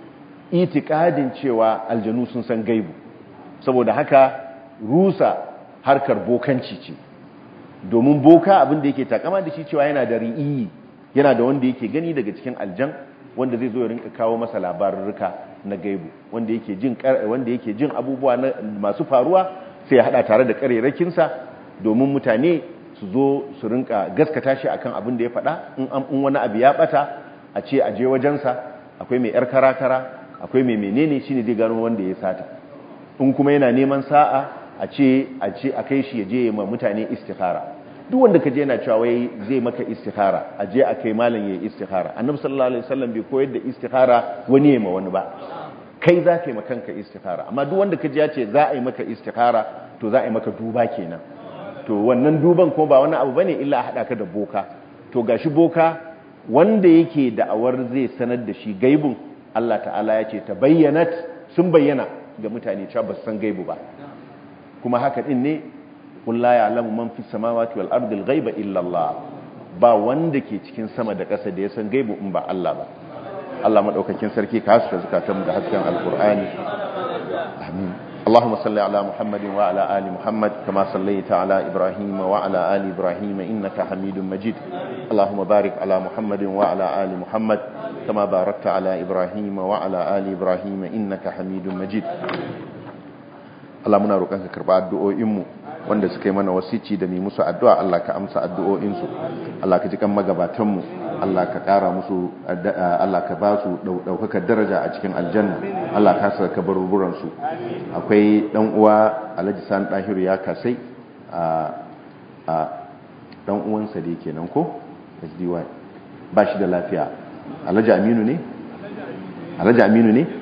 itikadin cewa aljanu sun san gaibu saboda haka rusa harkar bokanci ce domin boka abin da yake takama da shi cewa yana da ri'iyi yana da wanda yake gani daga cikin aljan wanda zai zo ya rinka kawo masa labarurruka na gaibu wanda yake jin wanda yake jin abubuwa masu faruwa sai ya hada tare da karerakinsa domin mutane su zo su rinka gaskata shi akan abin da ya faɗa in wani abu ya bata a ce a je wajensa akwai mai yar karakara akwai mai menene shine zai gano wanda ya sata in kuma yana neman sa'a a ce a ce a kai shi ya je ma mutane istikhara duk wanda kaje yana cewa wai zai maka istikhara a je a kai malam yayi istikhara annabi sallallahu alaihi wasallam bai koyar da istikhara wani ya ma wani ba kai za ka yi maka kanka istikhara amma duk wanda kaje ya ce za a yi maka istikhara to za a yi maka duba kenan to wannan duban kuma ba wani abu bane illa a hada ka da boka to gashi boka wanda yake da'awar zai sanar da shi gaibun Allah ta'ala ya ce ta bayyanat sun bayyana ga mutane cewa ba su san gaibu ba kuma haka din ne qul la ya'lamu man fis samawati wal ardi al ghaiba illa Allah ba wanda ke cikin sama da ƙasa da ya san gaibu in ba Allah ba Allah madaukakin sarki ka haska zakatan da hasken alqur'ani amin اللهم صل على محمد وعلى آل محمد كما صليت على إبراهيم وعلى آل إبراهيم إنك حميد مجيد اللهم بارك على محمد وعلى آل محمد كما باركت على إبراهيم وعلى آل إبراهيم إنك حميد مجيد Allah muna roƙon ka karɓa addu'o'inmu wanda suka yi mana wasici da mai musu addu'a Allah ka amsa addu'o'insu Allah ka ji kan magabatanmu Allah ka ƙara musu Allah ka ba su ɗaukakar daraja a cikin aljanna Allah ka sa ka baruburansu akwai ɗan uwa Alhaji San Dahiru ya kasai a ɗan uwansa da yake nan ko SDY ba shi da lafiya Alhaji Aminu ne Alhaji Aminu ne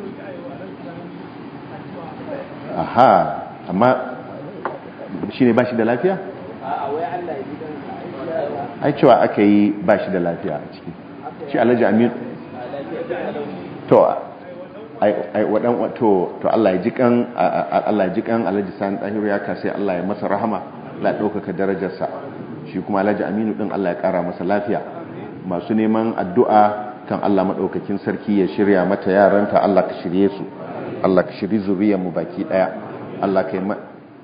aha amma shi ne ba shi da lafiya? ai cewa aka yi ba shi da lafiya a ciki shi alhaji amir to ai wadan to to Allah ya jikan Allah ya jikan alhaji san dahiru ya kasai Allah ya masa rahama la daukaka darajarsa shi kuma alhaji aminu din Allah ya kara masa lafiya masu neman addu'a kan Allah madaukakin sarki ya shirya mata yaranta Allah ka shirye su Allah ka shiri zuriyar mu baki daya Allah ka yi ma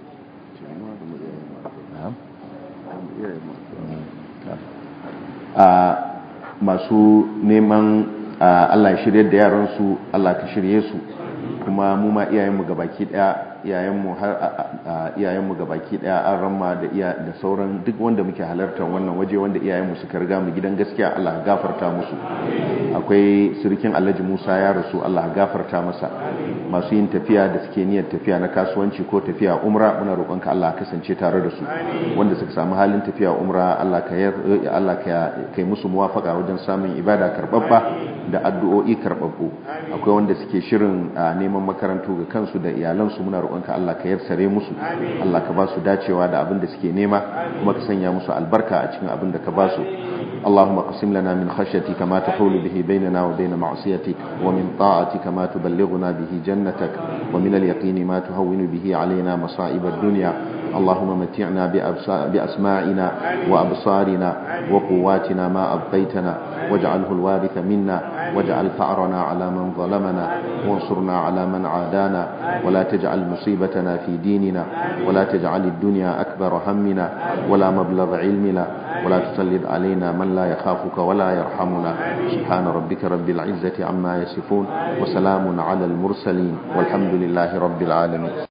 masu neman Allah ya shirye da yaransu Allah ka shirye su kuma mu ma iyayenmu gabaki daya iyayenmu har iyayenmu gabaki daya an ramma da iya da sauran duk wanda muke halartar wannan waje wanda iyayenmu suka riga mu gidan gaskiya Allah ya gafarta musu akwai sirikin Alhaji Musa ya rasu Allah ya gafarta masa masu yin tafiya da suke niyyar tafiya na kasuwanci ko tafiya umra muna roƙonka Allah ya kasance tare da su wanda suka samu halin tafiya umra Allah ka Allah ka kai musu muwafaka wajen samun ibada karbabba da addu'o'i karbabbu akwai wanda suke shirin neman makarantu ga kansu da iyalansu muna roƙonka Allah ka yarsare musu Allah ka ba su dacewa da abin da suke nema kuma ka sanya musu albarka a cikin abin da ka ba su اللهم اقسم لنا من خشيتك ما تحول به بيننا وبين معصيتك ومن طاعتك ما تبلغنا به جنتك ومن اليقين ما تهون به علينا مصائب الدنيا اللهم متعنا بأسماعنا وأبصارنا وقواتنا ما أبقيتنا واجعله الوارث منا واجعل ثأرنا على من ظلمنا وانصرنا على من عادانا ولا تجعل مصيبتنا في ديننا ولا تجعل الدنيا أكبر همنا ولا مبلغ علمنا ولا تسلط علينا من لا يخافك ولا يرحمنا سبحان ربك رب العزة عما يصفون وسلام على المرسلين والحمد لله رب العالمين